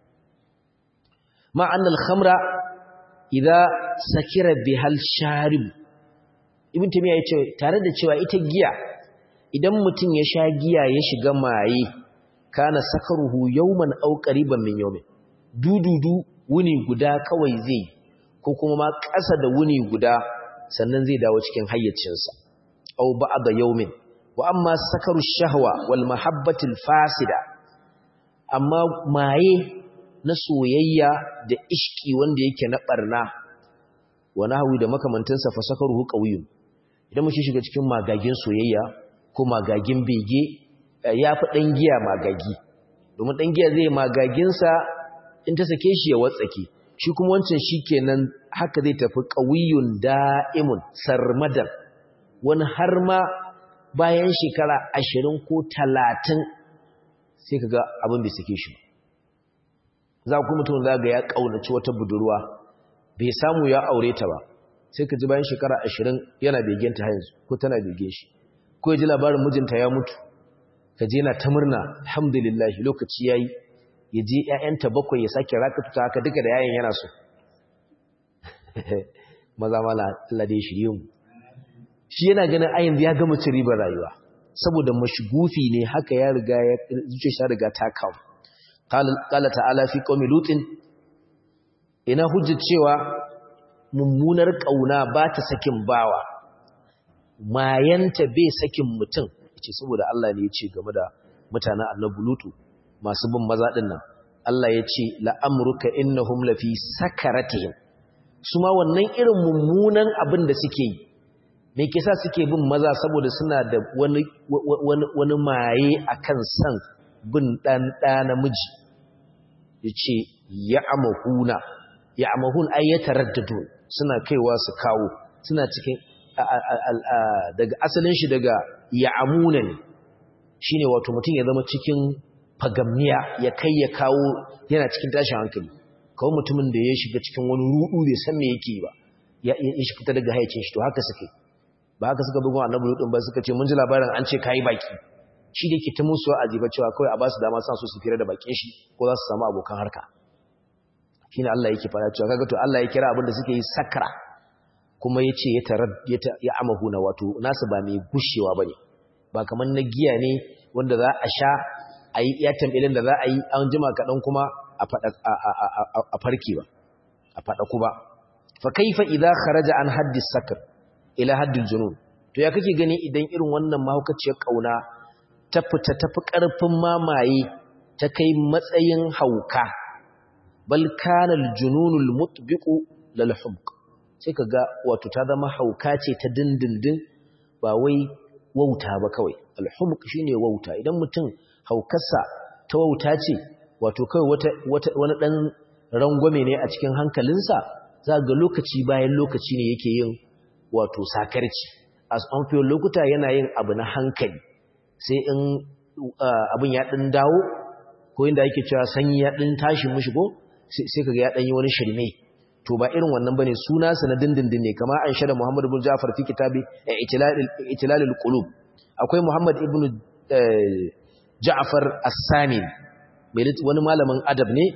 ma annal khamra idza sakira bihal sharib ibn tamiya yace tare da cewa ita giya idan mutum ya sha giya ya shiga maye kana sakaruhu yawman aw qariban min yawmin dududu wuni guda kawai zai ko kuma ma ƙasa da wuni guda sannan zai dawo cikin hayyacinsa aw ba'da yawmin wa amma sakaru shahwa wal mahabbatil fasida amma maye na soyayya da ishki wanda yake na barna wa nahwi da makamantansa fa sakaruhu qawiyun idan mutum shiga cikin magagin soyayya ko magagin bege ya fi dan giya magagi domin dan giya zai magaginsa in ta sake shi ya watsake shi kuma wancan shikenan haka zai tafi qawiyun da'imun sarmadan wani har ma bayan shekara ashirin ko talatin sai ka ga abin bai sake shi za ku mutum za ga ya ƙaunaci wata budurwa bai samu ya aure ta ba sai ka ji bayan shekara ashirin yana begenta yanzu ko tana begen shi ko ya ji labarin mijinta ya mutu ka je na ta murna alhamdulillah lokaci ya yi ya je ‘ya'yanta bakwai ya sake rakatuta haka duka da yayin yana so maza mala Allah da ya shirye mu shi yana ganin ayin ya gama cin ribar rayuwa saboda mashgufi ne haka ya riga ya zuce shi riga ta kawo qala ta'ala fi qaumi lutin ina hujjar cewa mummunar kauna ba ta sakin bawa mayanta bai sakin mutum ce saboda Allah ne ya ce game da mutanen annabi lutu masu bin maza din nan Allah ya ce la'amruka innahum lafi sakaratihim su ma wannan irin mummunan abin da suke yi me kisa suke bin maza saboda suna da wani wani maye akan san bin dan da namiji yace ya'mahuna ya'mahun ay yataraddadu suna kaiwa su kawo suna cikin daga asalin shi daga ya'amuna ne shine wato mutum ya zama cikin fagamniya ya kai ya kawo yana cikin tashin hankali kawo mutumin da ya shiga cikin wani rudu bai san me yake ba ya shi fita daga haicin shi to haka suke ba haka suka bugun annabi lutun ba suka ce mun ji labarin an ce kai baki shi da yake ta musu wa'azi ba cewa kawai a ba su dama sa su su fira da bakin shi ko za su samu abokan harka shine Allah yake fara cewa kaga to Allah ya kira abin da suke yi sakra kuma yace ya tarad ya amahuna wato nasu ba mai gushewa bane ba kamar na giya ne wanda za a sha ayi iya tambilin da za a yi an jima kaɗan kuma a fada a farki ba a fada ku ba fa kaifa idza kharaja an haddi sakr ila haddil junun to ya kake gani idan irin wannan mahaukaciyar kauna ta fita tafi karfin mamaye ta kai matsayin hauka bal kana al-jununul mutbiqu lil humq sai kaga wato ta zama hauka ce ta dindindin ba wai wauta ba kawai al-humq shine wauta idan mutum haukarsa ta wauta ce wato kawai wata, wata wani dan rangwame ne a cikin hankalinsa za ga lokaci bayan lokaci ne yake yin wato sakarci a tsamfiyar lokuta yana yin abu na hankali sai in abin ya ɗin dawo ko inda yake cewa sanyi ya ɗin tashi mushi ko sai kaga ya ɗan yi wani shirme to ba irin wannan bane suna sa na dindindin ne kamar an shada Muhammad ibn Ja'far fi kitabi Itilalul Qulub akwai Muhammad ibn Ja'far As-Sani wani malamin adab ne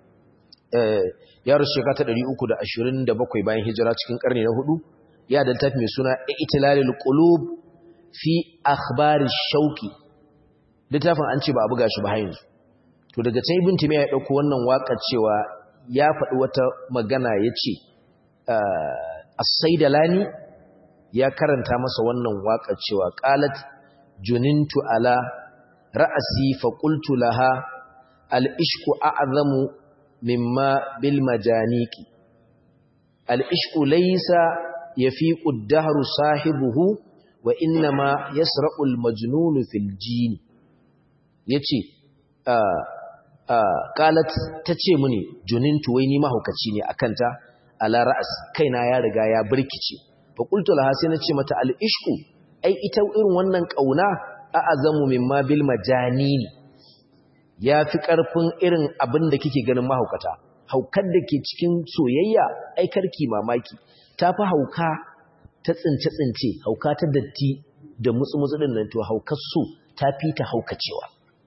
ya rasu shekara ta 327 bayan hijira cikin karni na hudu ya da tafi mai suna Itilalul Qulub fi akhbari shauki littafin an ce ba a buga shi ba yanzu to daga can ibn timiya ya dauko wannan waka cewa ya faɗi wata magana yace as-saidalani ya karanta masa wannan waka cewa qalat junintu ala ra'si fa qultu laha al-ishqu a'zamu mimma bil majaniki al-ishqu laysa yafiqu ad-dahru sahibuhu wa innama yasra'u al-majnunu fil jini yace qalat tace mini junintu wai ni mahaukaci ne akanta ala ra'as kaina ya riga ya birkice fa qultu laha sai nace mata al-ishqu ai ita irin wannan kauna a'azamu mimma bil majanini yafi karfin irin abin da kike ganin mahaukata haukar da ke cikin soyayya ai karki mamaki tafi hauka ta tsince-tsince hauka ta datti da mutsu-mutsu ɗin nan to haukar su ta fi ta haukacewa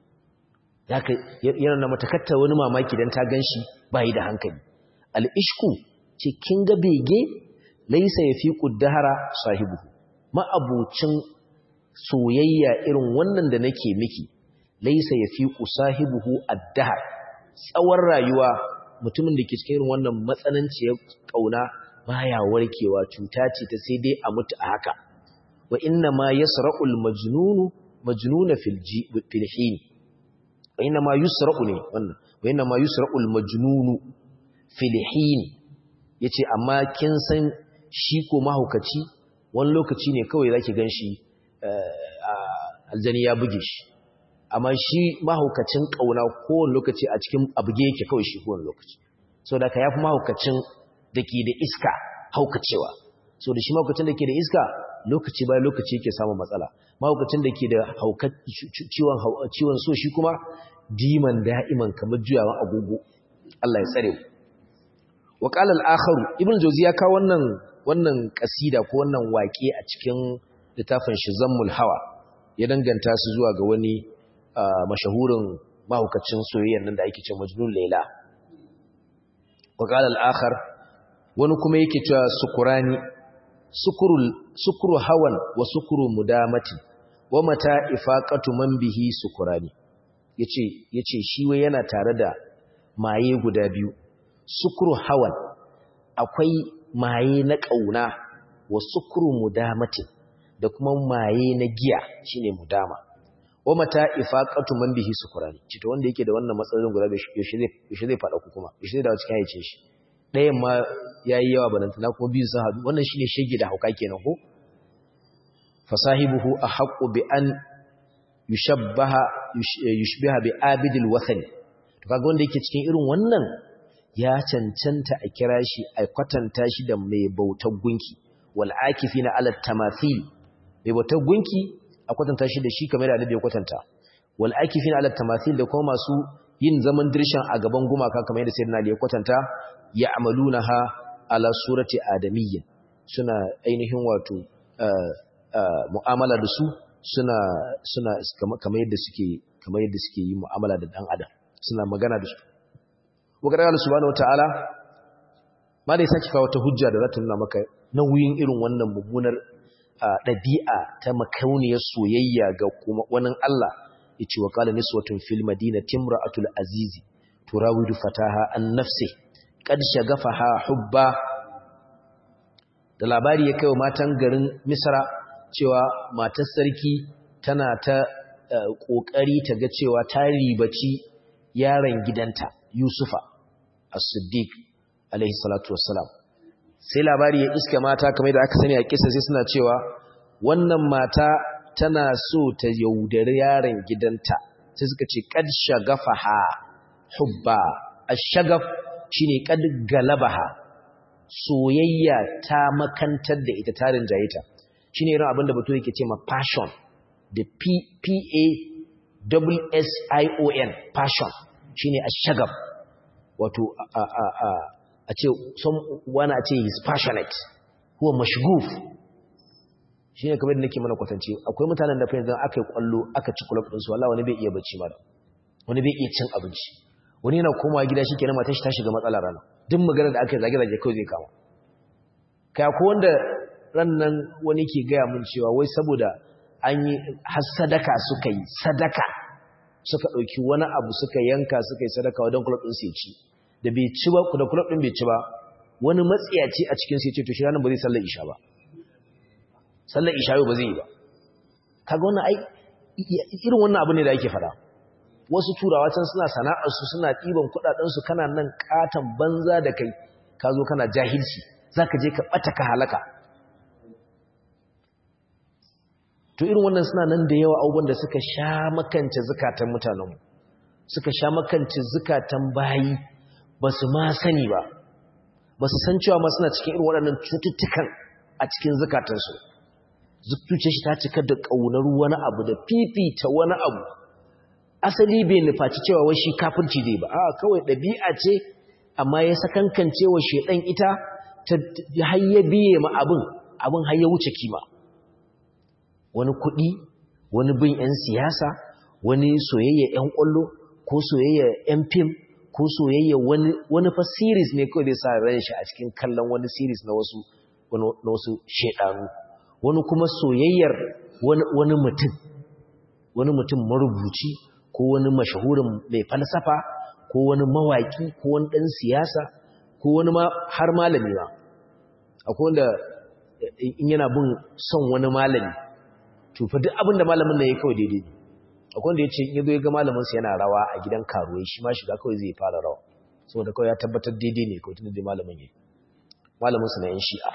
yana na matakatta wani mamaki don ta gan shi bayi da hankali al'ishku ce kin ga bege laisa ya fi ƙuddahara sahibu ma'abucin soyayya irin wannan da nake miki laisa ya fi ƙu sahibuhu addahar tsawon rayuwa mutumin da ke cikin irin wannan matsananciyar ƙauna baya warkewa cuta ce ta sai dai a mutu a haka wa inna ma yasra'ul majnunu majnuna fil fil hin wa inna ma yusra'u ne wannan wa inna ma yusra'ul majnunu fil hin yace amma kin san shi ko mahaukaci wani lokaci ne kawai zaki ganshi aljani ya buge shi amma shi mahaukacin kauna kowane lokaci a cikin abuge yake kawai shi kowane lokaci saboda ka yafi mahaukacin da ke da iska haukacewa so da shi mahaukacin da ke da iska lokaci bayan lokaci yake samun matsala mahaukacin da ke da ciwon so shi kuma diman da'iman kamar juyawan agogo Allah ya tsare wa qala al-akharu ibn jawzi ya kawo wannan wannan kasida ko wannan waƙe a cikin littafin shi zammul hawa ya danganta su zuwa ga wani mashahurin mahaukacin soyayyan nan da ake ce majnun laila wa qala al-akhar wani kuma yake cewa sukurani sukuru hawan wa sukuru mudamati wa mata ifaqatu man bihi sukurani yace yace shi wai yana tare da maye guda biyu sukuru hawan akwai maye na kauna wa sukuru mudamati da kuma maye na giya shine mudama wa mata ifaqatu man bihi sukurani cito wanda yake da wannan matsalolin guda yaushe zai yaushe zai fada ku kuma yaushe zai dawo cikin haicin shi ɗayan ma ya yi yawa banantana kuma biyu sun haɗu wannan shi ne shege da hauka kenan ko fasahibuhu a haƙo bi an yushbiha bi abidil wathani to kaga wanda yake cikin irin wannan ya cancanta a kira shi a kwatanta shi da mai bautar gunki wal akifina ala tamathil mai bautar gunki a kwatanta shi da shi kamar da annabi ya kwatanta wal akifina ala tamathil da kuma masu yin zaman dirshan a gaban gumaka kamar yadda sayyidina Ali ya kwatanta ya'malunaha ala surati adamiyya suna ainihin wato mu'amala da su suna suna kamar yadda suke kamar yadda suke yi mu'amala da dan adam suna magana da su wakar Allah subhanahu wataala ma dai saki kawo ta hujja da za ta nuna maka nauyin irin wannan mummunar ɗabi'a ta makauniyar soyayya ga kuma wani Allah yace wa qala niswatun fil madinati imra'atul azizi turawidu fataha an nafsihi kad shagafaha hubba da labari ya kaiwa matan garin Misra cewa matar sarki tana ta kokari ta ga cewa ta ribaci yaron gidanta Yusufa as-Siddiq alaihi salatu wassalam sai labari ya iska mata kamar da aka sani a kissa sai suna cewa wannan mata tana so ta yaudari yaron gidanta sai suka ce kad shagafaha hubba ash-shagaf shine kad galabaha soyayya ta makantar da ita tarin jayita shine irin abin da bato yake ce ma passion the p p a double s i o n passion shine ash-shagaf wato a a a a ce wani a ce is passionate huwa mashguf shi ne kamar da nake mana kwatance akwai mutanen da fahimtar aka yi kwallo aka ci kulab ɗinsu wala wani bai iya bacci mara wani bai iya cin abinci wani yana komawa gida shi kenan matan shi ta shiga matsala rana duk magana da aka yi zage-zage kawai zai kama kai ko wanda ran nan wani ke gaya mun cewa wai saboda an yi har sadaka suka yi sadaka suka ɗauki wani abu suka yanka suka yi sadaka wadon kulab ɗinsu ya ci da bai ci ba da kulab ɗin bai ci ba wani matsiyaci a cikin sai ce to shi ranar ba zai sallar isha ba sallar isha yau ba zai yi ba kaga wannan ai irin wannan abu ne da ake fada wasu turawa can suna sana'arsu suna ɗiban kuɗaɗensu kana nan ƙaton banza da kai ka zo kana jahilci za ka je ka ɓata ka halaka to irin wannan suna nan da yawa abubuwan da suka sha makance zukatan mutanenmu suka sha makance zukatan bayi ba su ma sani ba ba su san cewa ma suna cikin irin waɗannan cututtukan a cikin zukatansu zuciya shi ta cika da ƙaunar wani abu da fifita wani abu asali bai nufaci cewa wai shi kafirci zai ba a kawai ɗabi'a ce amma ya sakankance wa shedan ita ta hayya biye ma abin abin hayya wuce kima wani kuɗi wani bin 'yan siyasa wani soyayya 'yan ƙwallo ko soyayya 'yan fim ko soyayya wani wani fa series ne kawai zai sa ran shi a cikin kallon wani series na wasu na wasu shedanu wani kuma soyayyar wani mutum wani mutum marubuci ko wani mashahurin mai falsafa ko wani mawaki ko wani ɗan siyasa ko wani ma har malami ba akwai wanda in yana bin son wani malami to fa duk abin da malamin nan ya kawai daidai ne akwai wanda ya ce in ya zo ya ga malaminsa yana rawa a gidan karuwai shi ma shiga kawai zai fara rawa saboda kawai ya tabbatar daidai ne kawai tunda dai malamin ya malaminsa na yan shi'a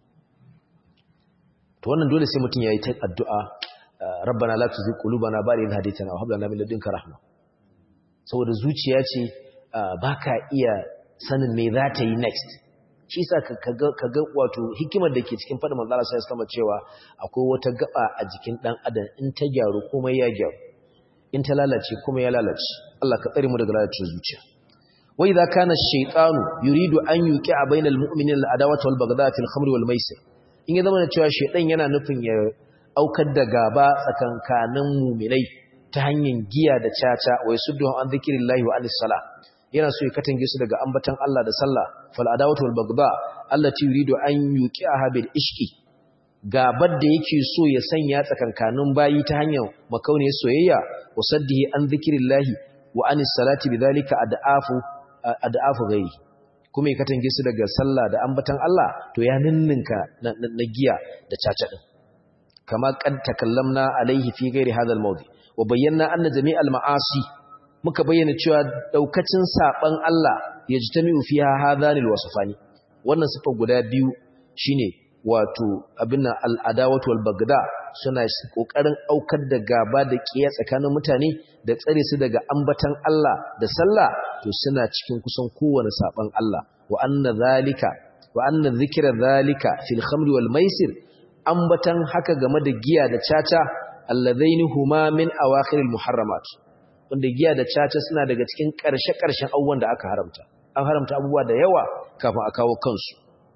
to wannan dole sai mutum yayi ta addu'a rabbana la tuzigh qulubana ba'da idh hadaytana wa hab lana min ladunka rahma saboda zuciya ce baka iya sanin me za ta yi next shi yasa kaga kaga wato hikimar da ke cikin fadin manzo Allah sai sama cewa akwai wata gaba a jikin dan adam in ta gyaru kuma ya gyaru in ta lalace kuma ya lalace Allah ka tsare mu daga lalacewar zuciya wa idza kana ash-shaytanu yuridu an yuqi'a bainal mu'minina al-adawata wal baghdha fil khamri wal maisir in ya zama da cewa shaidan yana nufin ya aukar da gaba tsakankanin muminai ta hanyar giya da caca wai suddu an zikirillahi wa anis sala yana so ya katange su daga ambatan Allah da sallah fal adawatu wal bagba allati yuridu an yuqi'aha bil ishqi gabar da yake so ya sanya tsakankanin bayi ta hanyar makauniyar soyayya wa saddihi an zikirillahi wa anis salati bidhalika ad'afu ad'afu ghairi kuma ya katange su daga sallah da ambatan Allah to ya ninninka na giya da caca din kama kan takallamna alaihi fi ghairi hadha al-mawdi wa bayyana anna jami'al ma'asi muka bayyana cewa daukacin saban Allah yajtami'u fiha hadhanil wasfani wannan sifa guda biyu shine wato abin al-adawatu wal bagda suna kokarin aukar da gaba da kiyaye tsakanin mutane da tsare su daga ambatan Allah da sallah to suna cikin kusan kowane saban Allah wa anna zalika wa anna dhikra zalika fil khamri wal maisir ambatan haka game da giya da caca alladaini huma min awakhir al muharramat wanda giya da caca suna daga cikin karshe karshen abubuwan da aka haramta an haramta abubuwa da yawa kafin a kawo kansu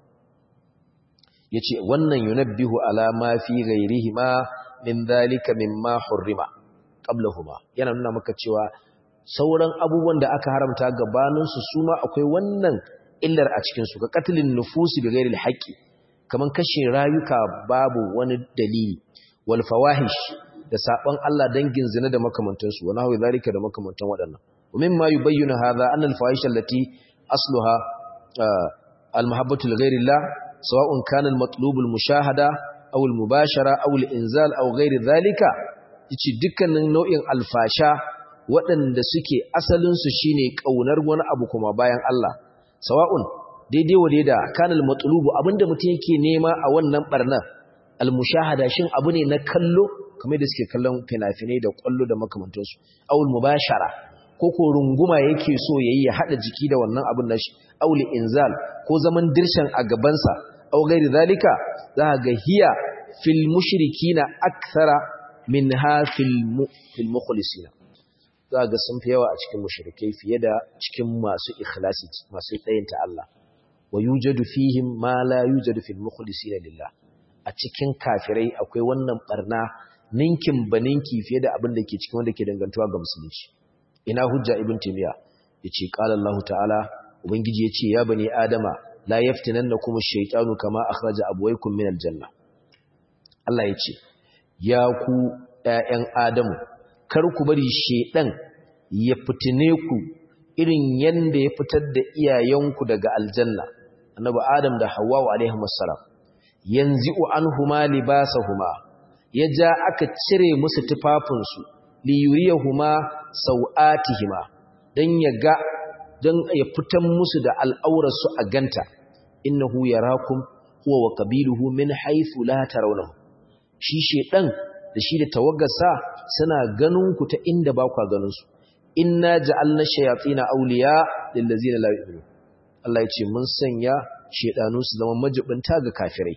yace wannan yunabbihu ala ma fi ghairihima min dhalika mimma hurrima qablahuma yana nuna maka cewa sauran abubuwan da aka haramta gabaninsu su ma akwai wannan illar a cikinsu ga katilin nufusi da gairil haƙƙi kamar kashe rayuka babu wani dalili wal fawahish da saban Allah dangin zina da makamantansu wa nahwi zalika da makamantan waɗannan wa mimma yubayyinu hadha anna al fawahish allati asluha al mahabbatu li ghairillah sawa'un kana al matlub al mushahada aw al mubashara aw al inzal aw ghairi zalika yace dukkanin nau'in alfasha waɗanda suke asalinsu shine ƙaunar wani abu kuma bayan Allah sawa'un daidai wa daida kanal matlubu abinda mutum yake nema a wannan barna almushahada shin abu ne na kallo kamar da suke kallon fina-finai da kwallo da makamantansu awul mubashara ko ko runguma yake so yayi ya hada jiki da wannan abin nashi awul inzal ko zaman dirshan a gabansa aw ghairi zalika za ga hiya fil mushrikina akthara minha fil fil mukhlisina za ga sun fi yawa a cikin mushrikai fiye da cikin masu ikhlasi masu tsayinta Allah wa yujadu fihim ma la yujadu fil mukhlisina lillah a cikin kafirai akwai wannan barna ninkin baninki fiye da abin da ke cikin wanda ke dangantuwa ga musulunci ina hujja ibn timiya yace qala Allah ta'ala ubangiji yace ya bani adama la yaftinannakum ash-shaytanu kama akhraja abwaykum min al-janna Allah yace ya ku ƴaƴan adamu kar ku bari shedan ya fitine ku irin yanda ya fitar da iyayenku daga aljanna annabi adam da hawwa alaihi wassalam yanzi'u anhuma libasahuma ya ja aka cire musu tufafinsu li yuriyahuma sau'atihima dan ya ga dan ya fitan musu da al'aurarsu a ganta innahu yarakum huwa wa qabiluhu min haythu la tarawnahu shi shedan da shi da tawaggarsa suna ganin ku ta inda ba ku ganin su inna ja'alna shayatina awliya lil ladzina la yu'minun Allah ya ce mun sanya shedanu su zama majibinta ga kafirai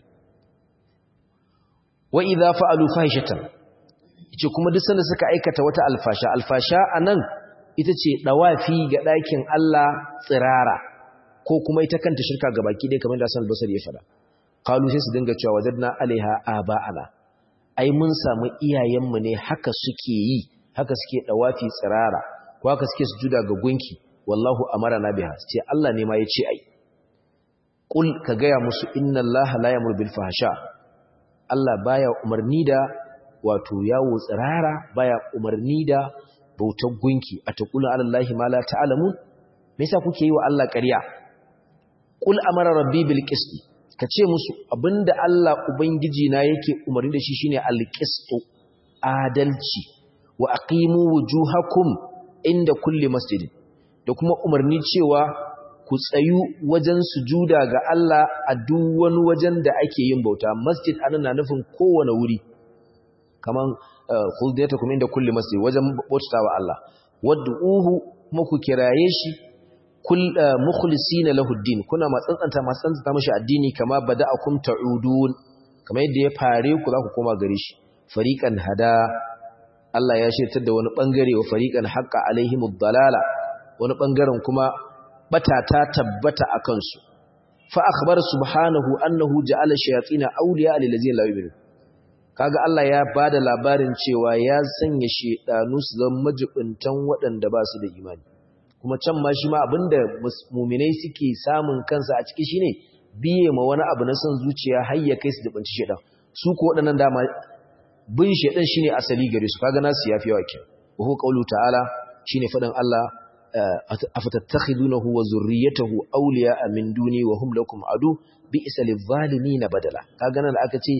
wa idza fa'alu fahishatan yace kuma duk sanda suka aikata wata alfasha alfasha anan ita ce dawafi ga ɗakin Allah tsirara ko kuma ita kanta shirka ga baki dai kamar da Hassan al-Basri ya fada qalu sai su dinga cewa wajadna alaiha aba'ana ai mun samu iyayenmu ne haka suke yi haka suke dawafi tsirara ko haka suke sujuda ga gunki wallahu amarana biha sai Allah ne ma ya ce ai qul ka gaya musu inna Allah la yamur bil fahsha Allah baya umarni da wato yawo tsirara baya umarni da bautar gunki a taqulu alallahi ma la ta'lamun me yasa kuke yi wa Allah ƙarya qul amara rabbi bil qist kace musu abinda Allah ubangiji na yake umarni da shi shine al qist adalci wa aqimu wujuhakum inda kulli masjidin da kuma umarni cewa ku tsayu wajen sujuda ga Allah a duk wani wajen da ake yin bauta masjid anan na nufin kowane wuri kaman khudiyatukum inda kulli masjid wajen bautawa Allah wad'uhu kuma ku kiraye shi kul mukhlisina lahu din kuna matsantsanta matsantsanta mashi addini kama bada'akum ta'udun kamar yadda ya fare ku za ku koma gare shi fariqan hada Allah ya shirtar da wani bangare wa fariqan haqqa alaihimud dalala wani bangaren kuma bata ta tabbata akan su fa akhbar subhanahu annahu ja'ala shayatin awliya lil ladzina la yu'minun kaga Allah ya bada labarin cewa ya sanya shedanu su zama majibuntan waɗanda ba su da imani kuma can ma shi ma abinda mu'minai suke samun kansa a ciki shine biye ma wani abu na son zuciya har ya kai su jibunci shedan su ko waɗannan dama bin shedan shine asali gare su kaga nasu yafi yawa kin wa hu qawlu ta'ala shine faɗin Allah afatattakhidunahu wa zurriyyatahu awliya'a min duni wa hum lakum adu bi'sa lidh-dhalimin badala kaga nan aka ce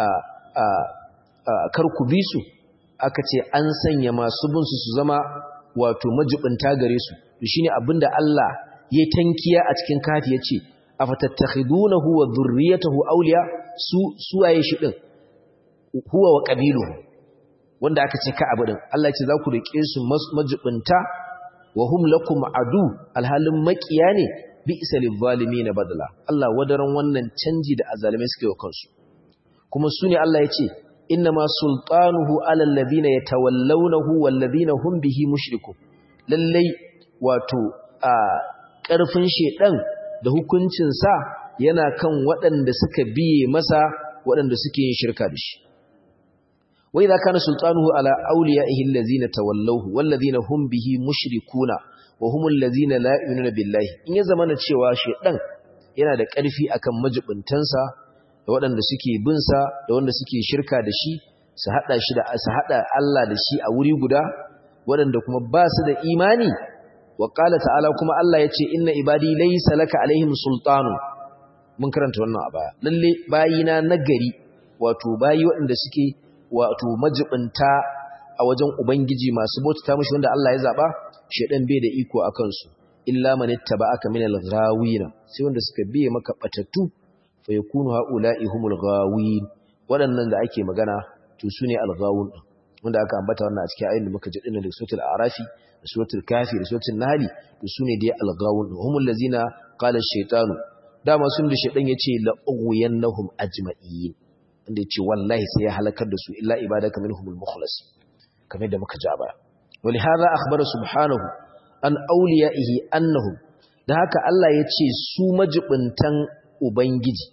kar ku bi su aka ce an sanya masu bin su su zama wato majibinta gare su to shine abinda Allah ya tankiya a cikin kafi yace afatattakhidunahu wa zurriyyatahu awliya su suwaye shi din huwa wa qabiluhu wanda aka ce ka abu din Allah ya ce za ku rike su majibinta wa hum lakum adu alhalin makiya ne bi isalil zalimin badala Allah wadaran wannan canji da azalimai suke wa kansu kuma sune Allah yace innama sultanuhu ala alladhina yatawallawnahu walladhina hum bihi mushrikun lallai wato a karfin shedan da hukuncin sa yana kan waɗanda suka biye masa waɗanda suke yin shirka da shi wa idza kana sultanuhu ala awliyaihi allazina tawallawhu wallazina hum bihi mushrikuna wa humul ladzina la yu'minuna billahi in ya zamana cewa shedan yana da ƙarfi akan majibuntansa da waɗanda suke bin sa da wanda suke shirka da shi su hada shi da su hada Allah da shi a wuri guda waɗanda kuma ba su da imani wa qala ta'ala kuma Allah yace inna ibadi laysa laka alaihim sultanu mun karanta wannan a baya lalle bayina nagari wato bayi waɗanda suke wato majibinta a wajen ubangiji masu bautata mishi wanda Allah ya zaba shedan bai da iko akan su illa man ittaba'aka min al-ghawina sai wanda suka biye maka batattu fa yakunu haula'i humul ghawin waɗannan da ake magana to sune al-ghawun wanda aka ambata wannan a cikin ayoyin da muka ji dinnan da suratul arafi da suratul kafi da suratul nahl to sune dai al-ghawun humul ladzina qala ash-shaytanu dama sun da shaytan yace la ughwiyannahum ajma'in inda yace wallahi sai ya halakar da su illa ibadaka minhumul mukhlas kamar da muka ja baya ولهذا أخبر سبحانه an auliya'ihi annahum da haka Allah ya ce su majibintan ubangiji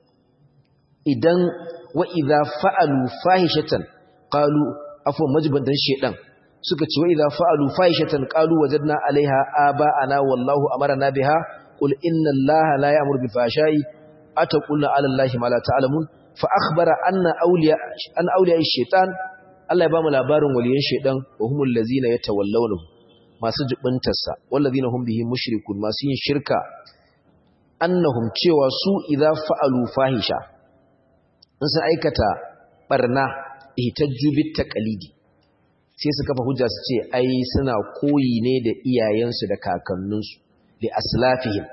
idan wa idza fa'alu fahishatan qalu afwan majibintan shedan suka ce wa idza fa'alu fahishatan qalu wajadna 'alaiha aba'ana wallahu amarna biha qul inna allaha la ya'muru bil fahsha'i ataqulna 'ala allahi ma la ta'lamun fa akhbara anna awliya an awliya'i shaytan Allah ya ba mu labarin waliyan shedan wa humul ladzina yatawallawnahu masu jibintarsa wallazina hum bihi mushrikun masu yin shirka annahum cewa su idza fa'alu fahisha in sun aikata barna ihtajju bit taqlidi sai su kafa hujja su ce ai suna koyi ne da iyayensu da kakanninsu li aslafihim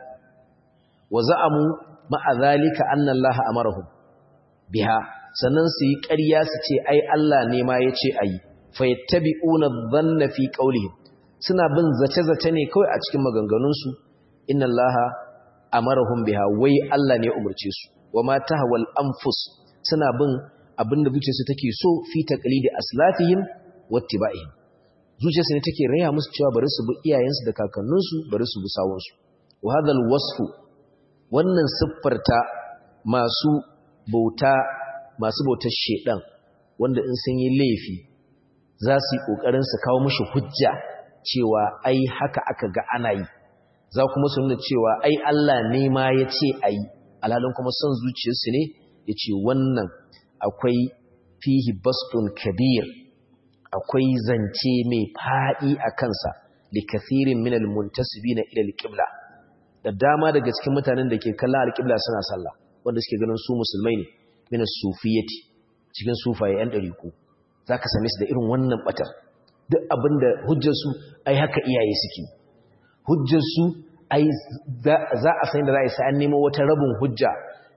wa za'amu ma'a zalika anna Allah amarahum biha sannan su yi ƙarya su ce ai Allah ne ma yace ayi fa yattabi'una dhanna fi qawlihim suna bin zace-zace ne kawai a cikin maganganunsu inna allaha amarahum biha wai Allah ne ya umarce su wa ma tahwal anfus suna bin abin da zuciyarsu take so fi taqlidi aslafihim wattiba'ihim zuciyarsu ne take raya musu cewa bari su bi iyayensu da kakanninsu bari su bi sawunsu wa hadal wasfu wannan siffarta masu bauta masu bautar shedan wanda in sun yi laifi za su yi kokarin su kawo mishi hujja cewa ai haka aka ga ana yi za kuma su nuna cewa ai Allah ne ma ya ce a yi alhalin kuma son zuciyarsu ne ya ce wannan akwai fihi bastun kabir akwai zance mai faɗi a kansa da kathirin minal muntasibi na ilal ƙibla da dama daga cikin mutanen da ke kallon alƙibla suna sallah wanda suke ganin su musulmai ne minas sufiyati cikin sufaye yan ɗariku za ka same su da irin wannan ɓatar duk abin da hujjarsu ai haka iyaye suke hujjarsu ai za a san da za a yi sa'an nemo wata rabin hujja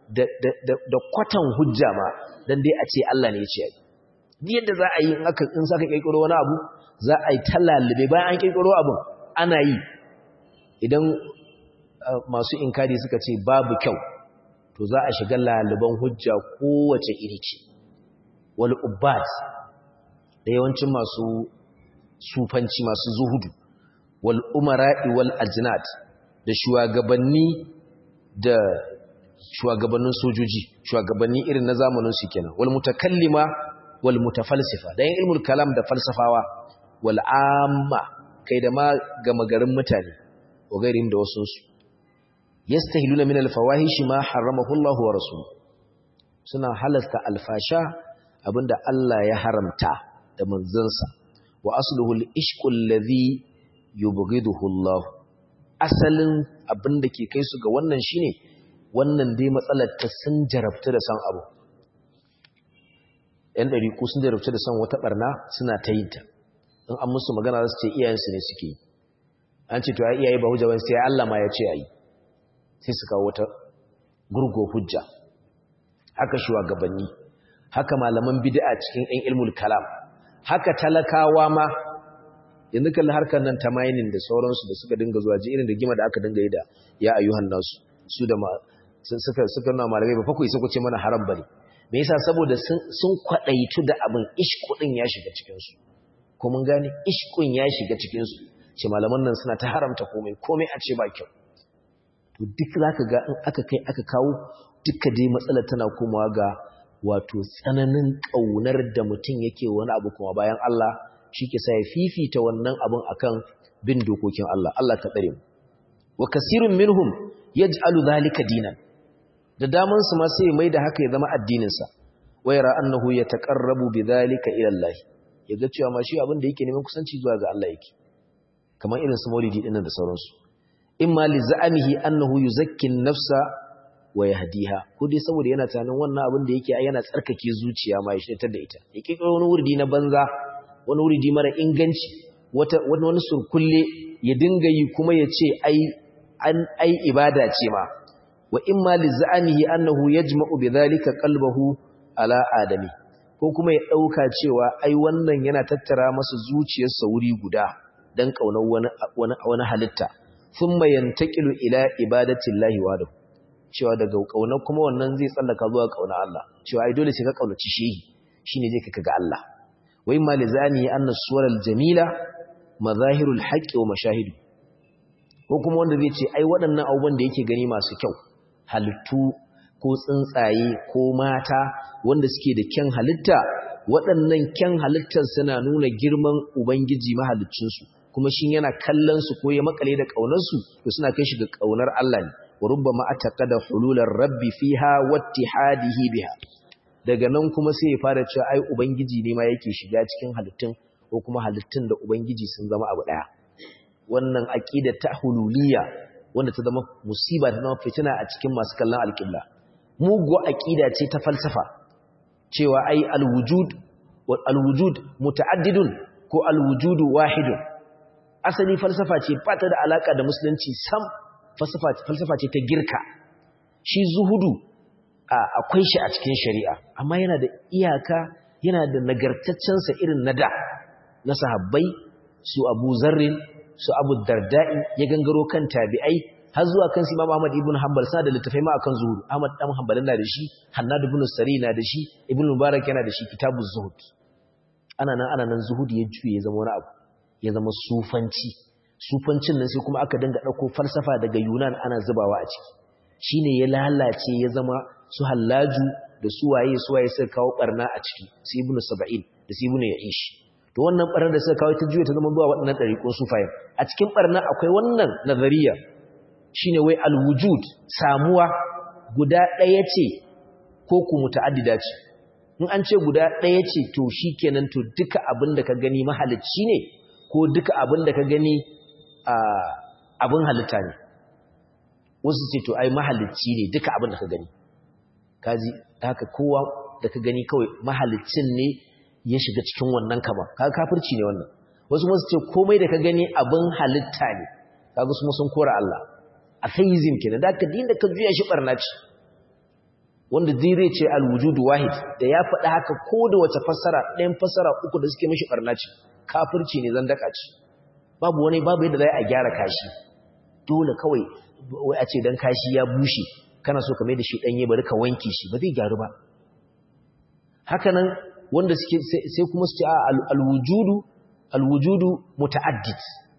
da kwatan hujja ma don dai a ce Allah ne ya ce ai yadda za a yi in saka kirkiro wani abu za a yi talalibe bayan an kirkiro abin ana yi idan masu inkari suka ce babu kyau to za a shiga laliban hujja kowace iri ce wal ubbat da yawancin masu sufanci masu zuhudu wal umara'i wal ajnat da shugabanni da shugabannin sojoji shugabanni irin na zamanin su kenan wal mutakallima wal mutafalsifa da yin ilmul kalam da falsafawa wal amma kai da ma gama garin mutane wa gairin da wasu su yastahiluna min al fawahish ma haramahu Allah wa rasuluhu suna halasta alfasha abinda Allah ya haramta da manzansa wa asluhu al-ishqu alladhi yubghiduhu Allah asalin abinda ke kai su ga wannan shine wannan dai matsalar ta sun jarabta da san abu yan dariku sun jarabta da san wata barna suna ta yin ta in an musu magana za su ce iyayensu ne suke yi an ce to ai iyaye ba hujja ba sai Allah ma ya ce ayi sai su kawo wata gurgo hujja haka shugabanni haka malaman bid'a cikin ɗan ilmul kalam haka talakawa ma yanzu kalli harkar nan ta mining da sauransu da suka dinga zuwa ji irin da gima da aka dinga yi da ya ayyuhan nasu su da suka suka nuna malamai ba fakwai suka ce mana haram bane me yasa saboda sun kwadaitu da abin ishku din ya shiga cikin su ko mun gane ishkun ya shiga cikin su ce malaman nan suna ta haramta komai komai a ce ba kyau to duk zaka ga in aka kai aka kawo duka dai matsalar tana komawa ga wato tsananin ƙaunar da mutum yake wani abu kuma bayan Allah shi ke sa ya fifita wannan abin akan bin dokokin Allah Allah ka tsare mu wa kasirun minhum yaj'alu dhalika dinan da daman su ma sai mai da haka ya zama addinin sa wa yara annahu yataqarrabu bidhalika ila Allah yaga cewa ma shi abin da yake neman kusanci zuwa ga Allah yake kamar irin su maulidi dinnan da sauransu imma li za'amihi annahu yuzakki an-nafsa wa yahdiha ko dai saboda yana tunanin wannan abin da yake yana tsarkake zuciya ma ya shirtar da ita ya kikiro wani wurdi na banza wani wuridi mara inganci wata wani surkulle ya dinga yi kuma ya ce ai an ai ibada ce ma wa imma lizamihi annahu yajma'u bidhalika qalbahu ala adami ko kuma ya dauka cewa ai wannan yana tattara masa zuciyarsa wuri guda dan kaunar wani wani wani halitta thumma yantaqilu ila ibadatillahi wahdahu cewa daga kaunar kuma wannan zai tsallaka zuwa kaunar Allah cewa ai dole sai ka kaunaci shehi shine zai kaka ga Allah wa imma lizani anna suwaral jamila mazahirul haqqi wa mashahidu ko kuma wanda zai ce ai waɗannan abubuwan da yake gani masu kyau halittu ko tsuntsaye ko mata wanda suke da kyan halitta waɗannan kyan halittar suna nuna girman ubangiji mahaliccinsu kuma shi yana kallon su ko ya makale da ƙaunarsu to suna kai shi ga ƙaunar Allah ne wa rubbama ataqada hulular rabbi fiha wattihadihi biha daga nan kuma sai ya fara cewa ai ubangiji ne ma yake shiga cikin halittun ko kuma halittun da ubangiji sun zama abu daya wannan aqida ta hululiyya wanda ta zama musiba ta zama fitina a cikin masu kallon alƙibla mugu aqida ce ta falsafa cewa ai alwujud wa alwujud muta'addidun ko alwujudu wahidun asali falsafa ce ba ta da alaka da musulunci sam falsafa ce ta girka shi zuhudu akwai shi a cikin shari'a amma yana da iyaka yana da nagartaccensa irin na da na sahabbai su abu zarrin su abu darda'i ya gangaro kan tabi'ai har zuwa kan Imam Ahmad ibn Hanbal sa da littafai ma akan zuhud Ahmad dan Hanbal na da shi Hannad ibn Sari na da shi Ibn Mubarak yana da shi Kitabuz Zuhud ana nan ana nan zuhud ya juye ya zama wani abu ya zama sufanci sufancin nan sai kuma aka dinga dauko falsafa daga Yunan ana zubawa a ciki shine ya lalace ya zama su hallaju da su waye su waye suka kawo barna a ciki su Ibn Saba'in da su Ibn Ya'ish to wannan barnar da suka kawo ta juye ta zama zuwa waɗannan ɗariƙun sufayen a cikin barna akwai wannan nazariya shine wai alwujud samuwa guda ɗaya ce ko ku muta'addida ce in an ce guda ɗaya ce to shikenan to duka abin da ka gani mahalicci ne ko duka abin da ka gani abin halitta ne wasu ce to ai mahalicci ne duka abin da ka gani kaji haka kowa da ka gani kawai mahalicin ne ya shiga cikin wannan kama kaga kafirci ne wannan wasu wasu ce komai da ka gani abin halitta ne kaga su sun kora Allah atheism kenan da ka dinda ka juya shi barna ce wanda zai ce alwujud wahid da ya faɗa haka ko da wace fassara ɗayan fassara uku da suke mishi barna ce kafirci ne zan daka ce babu wani babu yadda zai a gyara kashi dole kawai wai a ce dan kashi ya bushe kana so ka mai da shi ɗanye bari ka wanke shi ba zai gyaru ba haka nan wanda suke sai kuma su ce alwujudu alwujudu muta'addid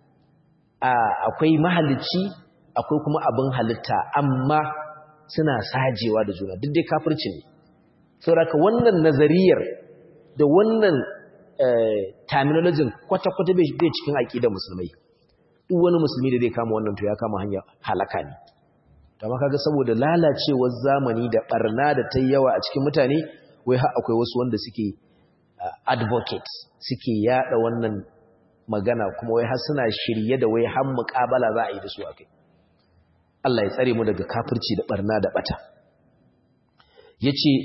akwai mahalicci akwai kuma abin halitta amma suna sajewa da juna duk dai kafirci ne saboda wannan nazariyar da wannan terminology kwata-kwata bai cikin aƙidar musulmai duk wani musulmi da zai kama wannan to ya kama hanya halaka ne amma kaga saboda lalacewar zamani da barna da ta yawa a cikin mutane wai har akwai wasu wanda suke advocate suke yada wannan magana kuma wai har suna shirye da wai har muƙabala za a yi da su akai Allah ya tsare mu daga kafirci da barna da bata yace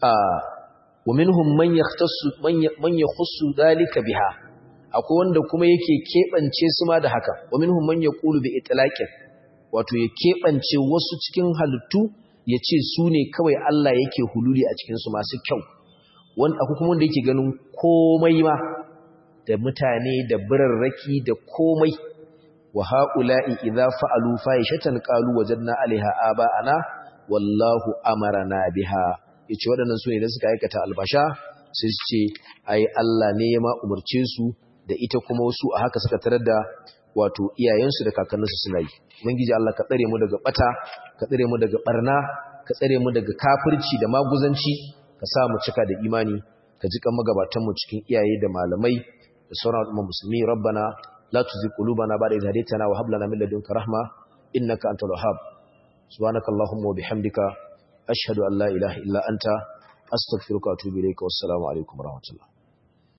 wa minhum man yahtassu man yakhussu dalika biha akwai wanda kuma yake kebance su ma da haka wa minhum man yaqulu bi itlaqin wato ya kebance wasu cikin halittu yace su ne kawai Allah yake hululi a cikin su masu kyau wanda akwai kuma wanda yake ganin komai ma da mutane da birarraki da komai wa haula'i idza fa'alu fahishatan qalu wajadna 'alaiha aba'ana wallahu amarna biha yace waɗannan su ne da suka aikata albasha sai su ce ai Allah ne ya ma umarce su da ita kuma wasu a haka suka tarar da wato iyayensu da kakanninsu suna yi ubangiji Allah ka tsare mu daga bata ka tsare mu daga barna ka tsare mu daga kafirci da maguzanci ka sa mu cika da imani ka ji kan magabatan mu cikin iyaye da malamai da sauran al'umma musulmi rabbana la tuzigh qulubana ba'da idh hadaytana wa hab lana min ladunka rahma innaka antal wahhab subhanakallahumma wa bihamdika ashhadu an la ilaha illa anta astaghfiruka wa atubu ilayka wassalamu alaikum warahmatullahi